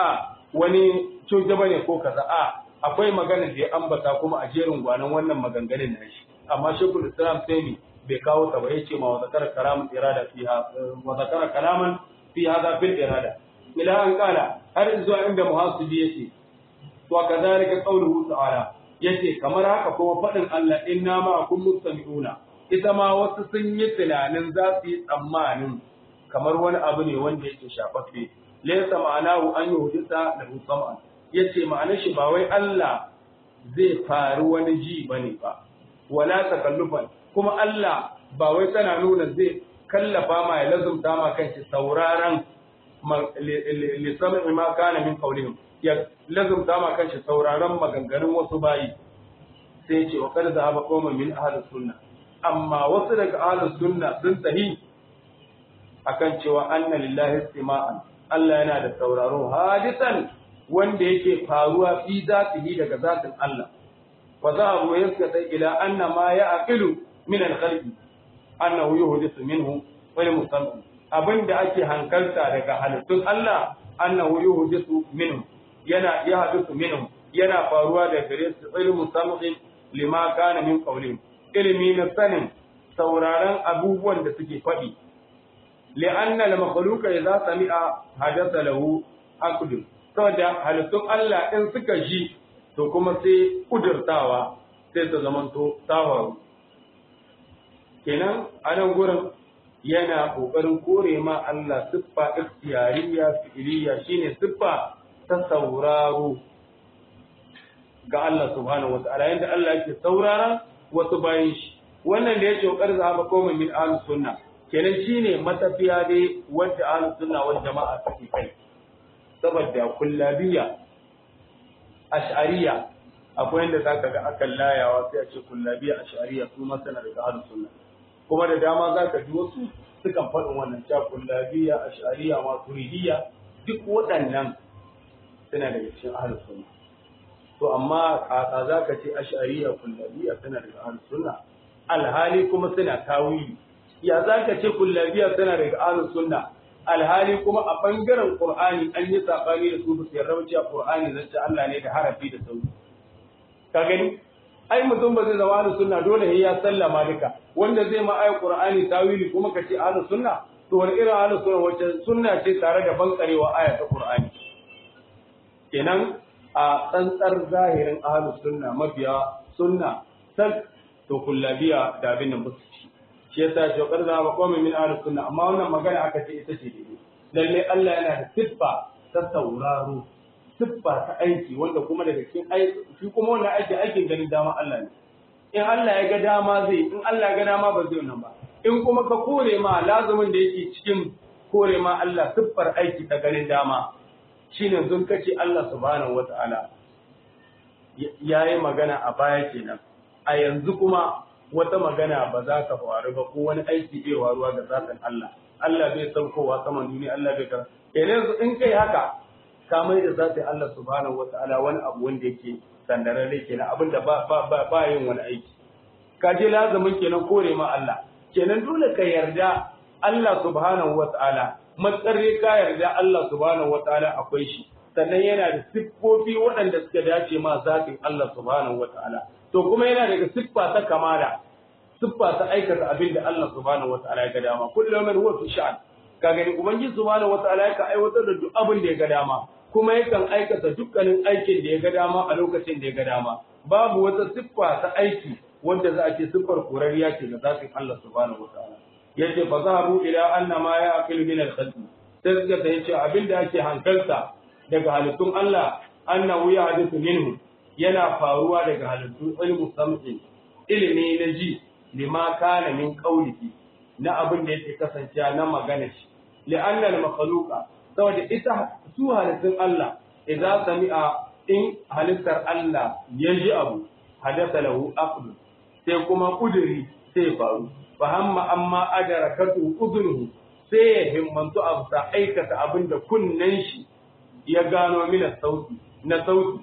wani cuta bane ko kaza a akwai magana da ya ambata kuma a jerin gwanan wannan maganganun na shi amma shekul islam sai bai kawo ta ba yace ma wa zakara kalaman irada fiha wa zakara kalaman fi hada fil irada ila an kala har zuwa inda muhasibi yace to kadhalika qawluhu ta'ala yace kamar haka kuma fadin Allah inna ma kun mustami'una ita ma wasu sun yi tunanin za su yi tsammanin kamar wani abu ne wanda yake shafaffe laysa ma'anahu an yuhdisa lahu sam'an yace ma'anar shi ba wai Allah zai faru wani ji bane ba wala takallufan kuma Allah ba wai tana nuna zai kallafa ma ya lazumta ma kanshi sauraron lissamin ma kana min qaulihim ya lazumta ma kanshi sauraron maganganun wasu bayi sai ce wa kada zahaba qauman min ahlus sunna amma wasu daga ahlus sunna sun tahi akan cewa anna lillahi istima'an Allah yana da sauraro hadisan wanda yake faruwa fi zatihi daga zatin Allah fa zahabu yaskata ila anna ma ya'qilu min al-khalqi annahu yuhdithu minhu wal musamman abinda ake hankalta daga halittun Allah annahu yuhdithu minhu yana yahdithu minhu yana faruwa da gare su ilmu sam'in lima kana min qawlin ilmi na sanin sauraron abubuwan da suke faɗi li'anna al-makhluqa idza sami'a hadatha lahu aqd saboda halittun Allah in suka ji to kuma sai kudurtawa sai ta zamanto tawaru kenan a nan gurin yana ƙoƙarin kore ma Allah siffa ikhtiyariya fi'iliya shine siffa ta sauraro ga Allah subhanahu wata'ala yanda Allah yake saurara wasu bayan shi wannan da ya kokar zaba komai min ahlus sunna kenan shine matafiya dai wanda ahlus sunna wal jama'a suke kai saboda kullabiya ash'ariya akwai yanda zaka ga akan layawa sai a ce kullabiya ash'ariya su ma sana daga ahlus sunna kuma da dama za ka ji wasu sukan faɗin wannan cakun labiya a shari'a ma turidiyya duk waɗannan suna daga cikin ahlus sunna to amma kaka za ka ce ashariya kullabiya suna daga ahlus sunna alhali kuma suna tawili ya za ka ce kullabiya suna daga ahlus sunna alhali kuma a bangaren qur'ani an yi sabani da su su yarda cewa qur'ani zance Allah ne da harafi da sauti ka gani ai mutum ba zai zama ahlus sunna dole sai ya sallama duka wanda zai ma ayi qur'ani tawili kuma ka ce ahlus sunna to wani irin ahlus sunna wacce sunna ce tare da bankarewa aya ta qur'ani kenan a tsantsar zahirin ahlus sunna mabiya sunna san to kullabiya da abin nan basu ci shi yasa shi karza ba komai min ahlus sunna amma wannan magana aka ce ita ce daidai lalle Allah yana da siffa ta sauraro siffa ta aiki wanda kuma daga cikin aiki shi kuma wannan aiki aikin ganin dama Allah ne in Allah ya ga dama zai in Allah ya ga dama ba zai nan ba in kuma ka kore ma lazumin da yake cikin kore ma Allah siffar aiki ta ganin dama shine zun kace Allah subhanahu wataala yayi magana a baya kenan a yanzu kuma wata magana ba za ta faru ba ko wani aiki bai waruwa ga zatin Allah Allah bai saukowa saman duniya Allah bai kar kenan in kai haka ka mai da zatin Allah subhanahu wataala wani abu wanda yake sandararre kenan abinda ba ba ba yin wani aiki ka je lazumin kenan kore ma Allah kenan dole ka yarda Allah subhanahu wataala matsarre ka yarda Allah subhanahu wataala akwai shi sannan yana da siffofi waɗanda suka dace ma zatin Allah subhanahu wataala to kuma yana daga siffa ta kamala siffa ta aikata abin da Allah subhanahu wataala ya ga dama kullum man huwa fi sha'an ka gani ubangiji subhanahu wataala ya ka aiwatar da duk abin da ya ga dama kuma yakan aikata dukkanin aikin da ya ga dama a lokacin da ya ga dama babu wata siffa ta aiki wanda za a ce siffar kurariya ce ga zatin Allah subhanahu wataala yace fa zahabu ila anna ma ya'qilu min al-khalqi sai suka ta yace abin da ake hankalta daga halittun Allah annahu yahdithu minhu yana faruwa daga halittun ilmu sam'in ilimi na ji lima kana min qawlihi na abin da yake kasancewa na magana shi li'anna al-makhluqa saboda ita su halittun Allah idza sami'a in halittar Allah ya ji abu hadatha lahu aqd sai kuma kuduri sai faru fa hamma amma adarakatu udruhu sai ya himmantu abu sa aikata abin da kunnen shi ya gano mina sauti na sauti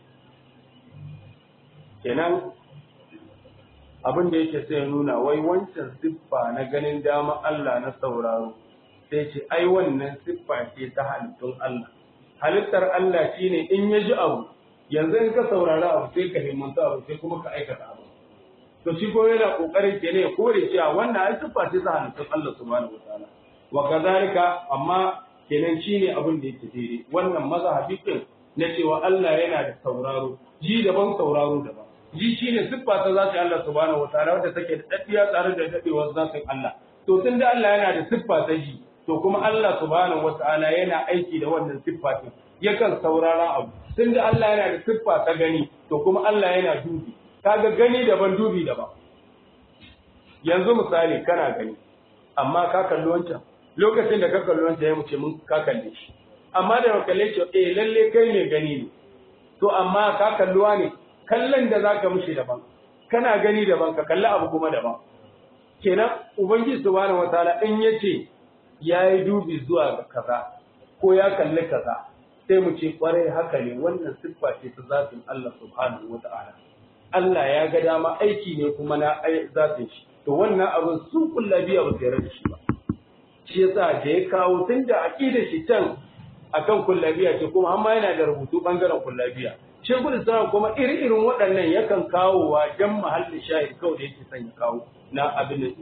kenan abin da yake sai nuna wai wancan siffa na ganin dama Allah na sauraro sai ce ai wannan siffa ce ta halittun Allah halittar Allah shine in ya ji abu yanzu in ka saurari abu sai ka himmanta abu sai kuma ka aikata abu to shi ko yana kokarin ke ne ya kore cewa wannan ai siffa ce ta halittar Allah subhanahu wataala wa kazalika amma kenan shine abin da yake daidai wannan mazhabi din na cewa Allah yana da sauraro ji daban sauraro daban ji shine siffa ta zati Allah subhanahu wataala wadda take da daddiya tare da dadewar zatin Allah to tunda Allah yana da siffa ta ji to kuma Allah subhanahu wataala yana aiki da wannan siffa din yakan saurara abu tunda Allah yana da siffa ta gani to kuma Allah yana dubi kaga gani daban dubi daban yanzu misali kana gani amma ka kalli wancan lokacin da ka kalli wancan ya muce mun ka kalle shi amma da ka kalle shi eh lalle kai ne gani ne to amma ka kalluwa ne kallon da zaka mishi daban kana gani daban ka kalli abu kuma daban kenan ubangiji subhanahu wataala in yace yayi dubi zuwa ga kaza ko ya kalli kaza sai mu ce kwarai haka ne wannan siffa ce ta zatin Allah subhanahu wataala Allah ya ga dama aiki ne kuma na zatin shi to wannan abin sun kullabiya ba su da shi ba shi yasa da ya kawo tun da aqidar shi can akan kullabiya ce kuma amma yana da rubutu bangaren kullabiya shekul islam kuma iri-irin waɗannan yakan kawo wa jan mahallin shahid kawai da yake son ya kawo na abin da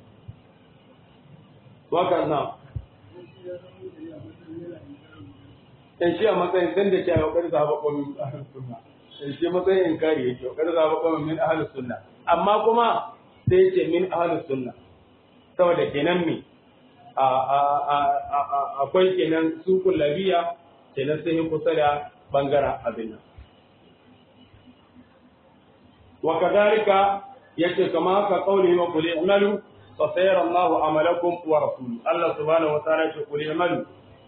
waka na dan shi a matsayin dan da ke kokari za ba komin ahlus sunna dan shi matsayin inkari yake kokari za ba komin min ahlus sunna amma kuma sai yace min ahlus sunna saboda kenan me akwai kenan su kullabiya kenan sai kusa da bangaren abin nan wa kadhalika yace kama haka qauli wa qul i'malu fa sayara Allahu amalakum wa rasuluhu Allah subhanahu wa ta'ala yace qul i'malu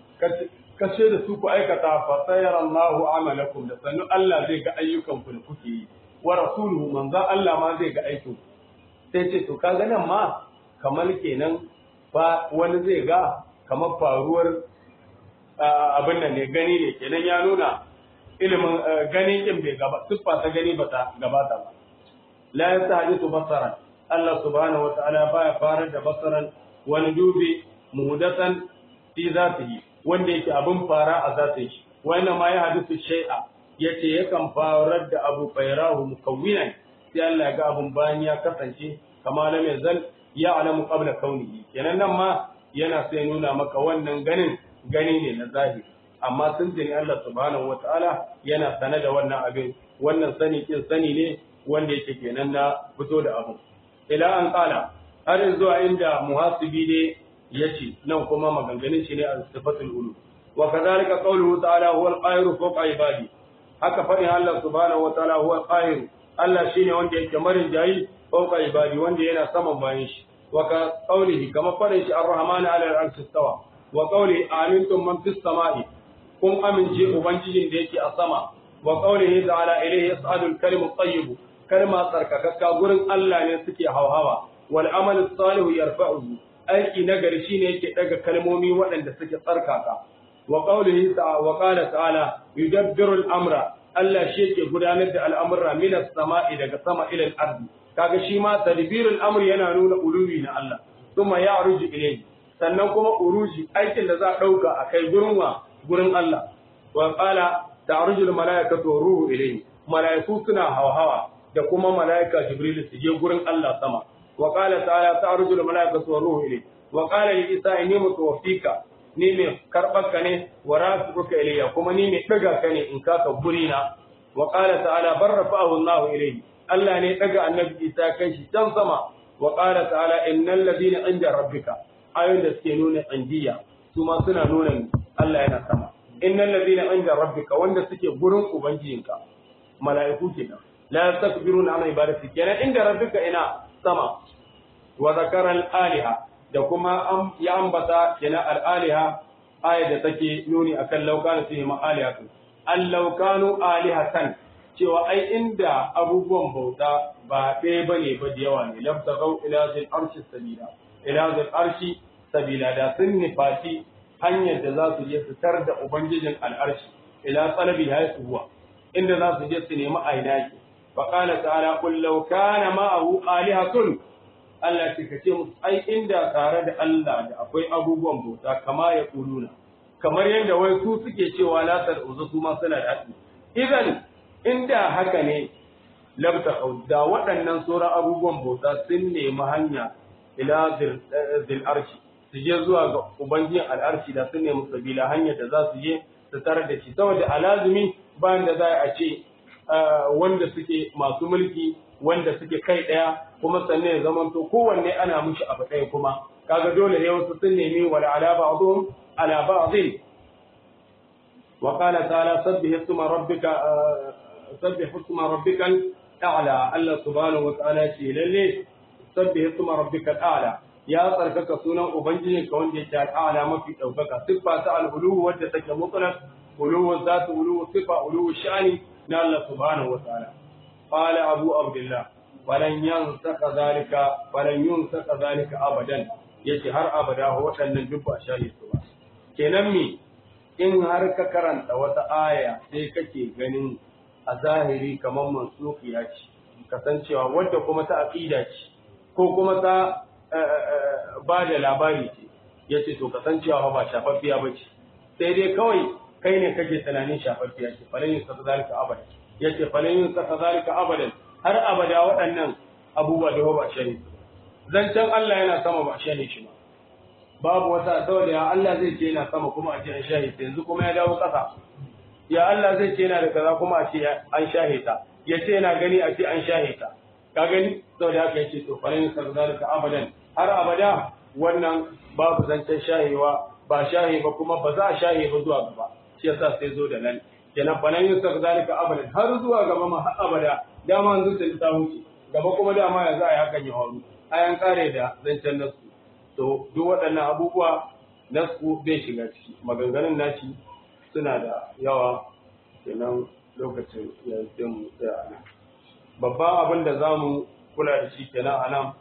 kace da su ku aikata fa sayara Allahu amalakum da sannu Allah zai ga ayyukan ku da kuke yi wa rasuluhu manzo Allah ma zai ga aikin sai ce to kaga nan ma kamar kenan fa wani zai ga kamar faruwar abin nan ne gani ne kenan ya nuna ilimin gani din bai gaba siffa ta gani ba ta gabata ba la yastahdisu basaran Allah subhanahu wa ta'ala baya farar da basaran wani dubi muhdathan fi zatihi wanda yake abin fara a zatin shi wannan ma ya hadisu shay'a yace yakan farar da abu bayrahu mukawwinan sai Allah ya ga abun bayan ya kasance kama lam yazal ya alamu qabla kaunihi kenan nan ma yana sai nuna maka wannan ganin gani ne na zahiri amma sun jini Allah subhanahu wataala yana sane da wannan abin wannan sani kin sani ne wanda yake kenan na fito da abu ila an kala har zuwa inda muhasibi ne yace nan kuma maganganun shi ne a sifatul ulu wa kadhalika qawluhu ta'ala huwa al-qahiru fawqa ibadi haka fadin Allah subhanahu wataala huwa al-qahiru Allah shine wanda yake marin jayi fawqa ibadi wanda yana saman bayan shi wa ka qawlihi kama fadin shi ar-rahmanu 'ala al-'arshi istawa wa qawli amintum man fis sama'i kun amince ubangijin da yake a sama wa qawlihi ta'ala ilayhi yas'adu al-kalimu at-tayyib kalma tsarkakakka gurin Allah ne suke hauhawa wal amalu salihu yarfa'uhu aiki nagari shine yake daga kalmomi waɗanda suke tsarkaka wa qawlihi ta'ala wa qala ta'ala yudabbiru al-amra Allah shi yake gudanar da al'amura minas sama'i daga sama ila al-ardi kaga shi ma tadbirul amr yana nuna uluwi na Allah kuma ya ruji ilayhi sannan kuma uruji aikin da za a dauka a kai gurin wa gurin Allah wa qala ta'rujul malaikatu wa ruhu ilayhi malaiku suna hawa da kuma malaika jibril su je gurin Allah sama wa qala ta'ala ta'rujul malaikatu wa ruhu ilayhi wa qala li isa inni mutawaffika ni mai karɓarka ne wa rafi'uka ilayya kuma ni mai ɗaga ka ne in kaka guri na wa qala ta'ala barrafa'ahu Allah ilayhi Allah ne ɗaga annabi Isa kai shi can sama wa qala ta'ala innal ladina inda rabbika ayoyin da suke nuna indiya su ma suna nuna Allah yana sama innal ladina inda rabbika wanda suke gurin ubangijinka mala'iku kenan la yastakbiruna an ibadati kenan inda rabbika ina sama wa zakara al-aliha da kuma ya ambata kenan al-aliha aya da take nuni akan laukanu fihi ma'alihatu al-laukanu alihatan cewa ai inda abubuwan bauta ba ɗaya bane ba da yawa ne labtagau ila zil arshi sabila ila zil arshi sabila da sun nifati hanyar da za su je su tar da ubangijin al'arshi ila talabi haisu huwa inda za su je su nemi ainaki fa qala ta'ala qul law kana ma'ahu alihatun Allah ce ka ce musu ai inda tare da Allah da akwai abubuwan bauta kama ya kuluna kamar yadda wai su suke cewa latar uzu su ma suna da haɗi idan inda haka ne labta da waɗannan sauran abubuwan bauta sun nemi hanya ila zil arshi su je zuwa ga ubangijin al'arshi da sun nemi sabila hanyar da za su je su tarar da shi saboda alazumi bayan da za a ce wanda suke masu mulki wanda suke kai ɗaya kuma sannan ya zamanto kowanne ana mushi abu ɗaya kuma kaga dole ne wasu sun nemi wala ala ba'dhum ala ba'dhin wa qala ta'ala sabbih isma rabbika sabbih isma rabbikal a'la Allah subhanahu wa ta'ala ce lalle sabbih isma rabbikal a'la ya tsarkaka sunan ubangiji ka wanda yake al'ala mafi daukaka siffa ta al-ulu wadda take mutlaq ulu zatu ulu sifa ulu sha'ani na Allah subhanahu wa ta'ala qala abu abdullah falan yansaka zalika falan yunsaka zalika abadan yace har abada waɗannan duk ba shahi su ba kenan me in har ka karanta wata aya sai kake ganin a zahiri kamar mansukiya ce kasancewa wadda kuma ta aqida ce ko kuma ta ba da labari ce yace to kasancewa ba shafaffiya ba ce sai dai kawai kai ne kake tunanin shafaffiya ce falan yunsaka zalika abadan yace falan yunsaka zalika abadan har abada waɗannan abubuwa da ba shahi su zancen Allah yana sama ba shahi shi ba babu wata saboda ya Allah zai ce yana sama kuma a ce an shahi ta yanzu kuma ya dawo ƙasa ya Allah zai ce yana da kaza kuma a ce an shahe ta ya ce yana gani a ce an shahe ta ka gani saboda haka ya ce to falin sarzalika abadan har abada wannan babu zancen shahewa ba shahe ba kuma ba za a shahe ba zuwa gaba shi yasa sai zo da nan kenan falin sarzalika abadan har zuwa gaba ma har abada dama yanzu ta ta wuce gaba kuma dama yanzu a yi hakan ya faru ayan kare da zancen nasu to duk waɗannan abubuwa nasu bai shiga ciki maganganun nashi suna da yawa kenan lokacin yanzu mu tsaya nan babban abin da za mu kula da shi kenan a nan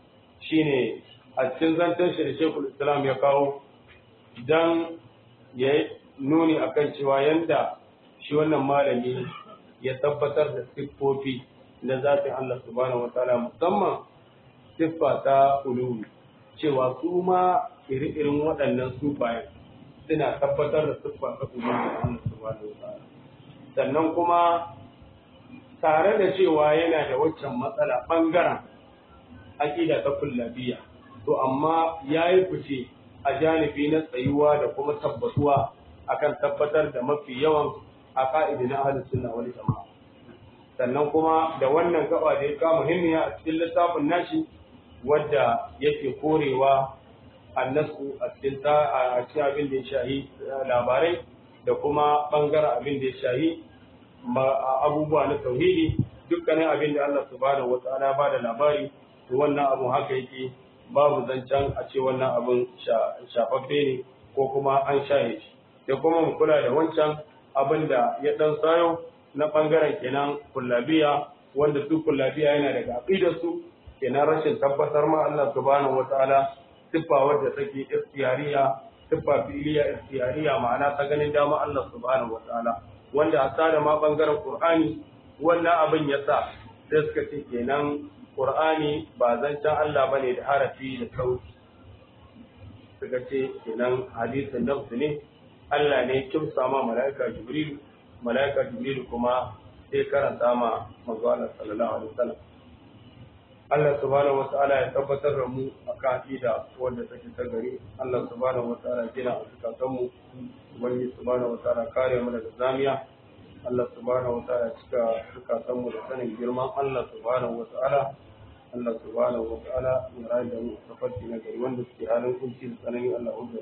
shine a cikin zancen shi da shekul islam ya kawo don ya nuni akan cewa yanda shi wannan malami ya tabbatar da siffofi na zafin Allah subhanahu wataala musamman siffa ta uluwi cewa su ma iri-irin waɗannan sufayen suna tabbatar da siffa ta uluwi Allah subhanahu wataala sannan kuma tare da cewa yana da waccan matsala ɓangaren aƙida ta kullabiya to amma ya yi fice a janibi na tsayuwa da kuma tabbatuwa akan tabbatar da mafi yawan a ka'idi na ahalin sunna wal jama'a sannan kuma da wannan gaba da ya kama muhimmiya a cikin littafin nashi wadda yake korewa annasu a cikin ta a cikin abin da ya shahi labarai da kuma bangaren abin da ya shahi abubuwa na tauhidi dukkanin abin da Allah subhanahu wata'ala ba da labari to wannan abu haka yake babu zancen a ce wannan abin shafaffe ne ko kuma an shahe shi da kuma mu kula da wancan abin da ya dan sayo na bangaren kenan kullabiya wanda su kullabiya yana daga aqidar su kenan rashin tabbatar ma Allah subhanahu wataala siffa wadda take ikhtiyariya siffa fi'liya ikhtiyariya ma'ana ta ganin dama Allah subhanahu wataala wanda a da ma bangaren Qur'ani wannan abin ya sa sai suka ce kenan Qur'ani ba zancen Allah bane da harafi da sauti suka ce kenan hadisin nafsu ne Allah ne kimsa ma mala'ika Jibril mala'ika Jibril kuma sai karanta ma manzo Allah sallallahu alaihi wasallam Allah subhanahu wataala ya tabbatar da mu akan aqida wanda take ta gari Allah subhanahu wataala ya gina zakatan mu ubangi subhanahu wataala kare mu daga zamiya Allah subhanahu wataala ya cika zakatan mu da sanin girman Allah subhanahu wataala Allah subhanahu wataala ya rayu da mu tafarki na gari wanda suke halin kunci da tsanani Allah hujjar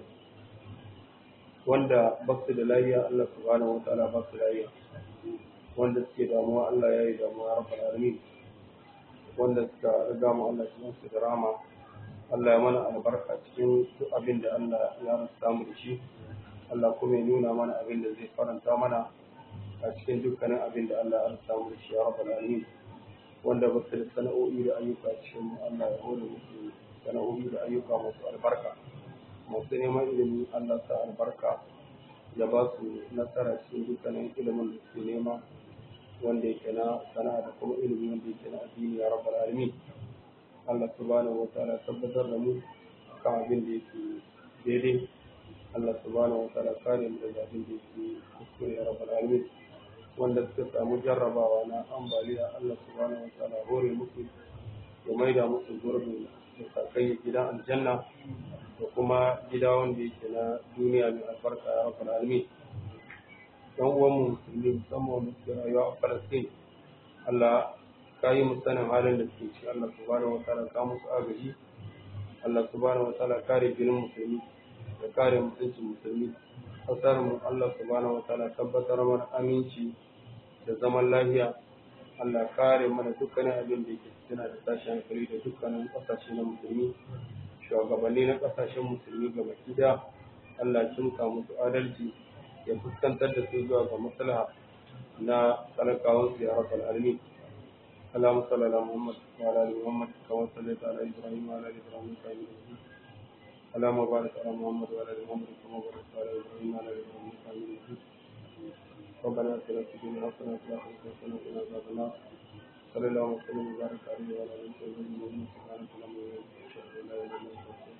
wanda ba su da lafiya Allah subhanahu wa ta'ala ba su lafiya wanda suke damuwa Allah ya yi damuwa rabbal alamin wanda suka riga mu Allah cikin su da rama Allah ya mana albarka cikin duk abin da Allah ya rasa mu da shi Allah kuma ya nuna mana abin da zai faranta mana a cikin dukkanin abin da Allah ya rasa mu da shi ya rabbal alamin wanda ba su da sana'o'i da ayyuka cikin Allah ya hore musu sana'o'i da ayyuka masu albarka masu neman ilimi Allah sa albarka ya ba su nasara cikin dukkanin ilimin da suke nema wanda yake na sana'a da kuma ilimi wanda yake na addini ya rabbal alamin Allah subhanahu wataala tabbatar da mu kan abin da yake daidai Allah subhanahu wa ta'ala kare mu daga abin da yake kuskure ya rabbal alamin wanda suka samu jarrabawa na ambaliya Allah subhanahu wa ta'ala hore musu ya maida musu gurbin da sakai gidan aljanna da kuma gida wanda yake na duniya mai albarka ya rabbal alamin dan uwan mu musulmi musamman wanda suke rayuwa a Palestine Allah ka yi mu sanin halin da suke ci Allah subhanahu wa ta'ala ka musu agaji Allah subhanahu wa ta'ala kare jinin musulmi da kare mutuncin musulmi kasar mu Allah subhanahu wa ta'ala tabbatar mana aminci da zaman lafiya Allah kare mana dukkanin abin da yake suna da tashin hankali da dukkanin kasashe na musulmi shugabanni na kasashen musulmi gaba ɗaya Allah kimka musu adalci ya fuskantar da su zuwa ga maslaha na talakawansu ya rabbal alamin اللهم صل على محمد وعلى ال محمد كما صليت على ابراهيم وعلى ال ابراهيم انك حميد مجيد اللهم بارك على محمد وعلى ال محمد كما باركت على ابراهيم وعلى ال ابراهيم انك حميد مجيد ربنا اتنا في الدنيا حسنه وفي الاخره حسنه وقنا عذاب النار صلى الله وسلم وبارك عليه وعلى اله وصحبه اجمعين سبحانك اللهم وبحمدك اشهد ان لا اله الا انت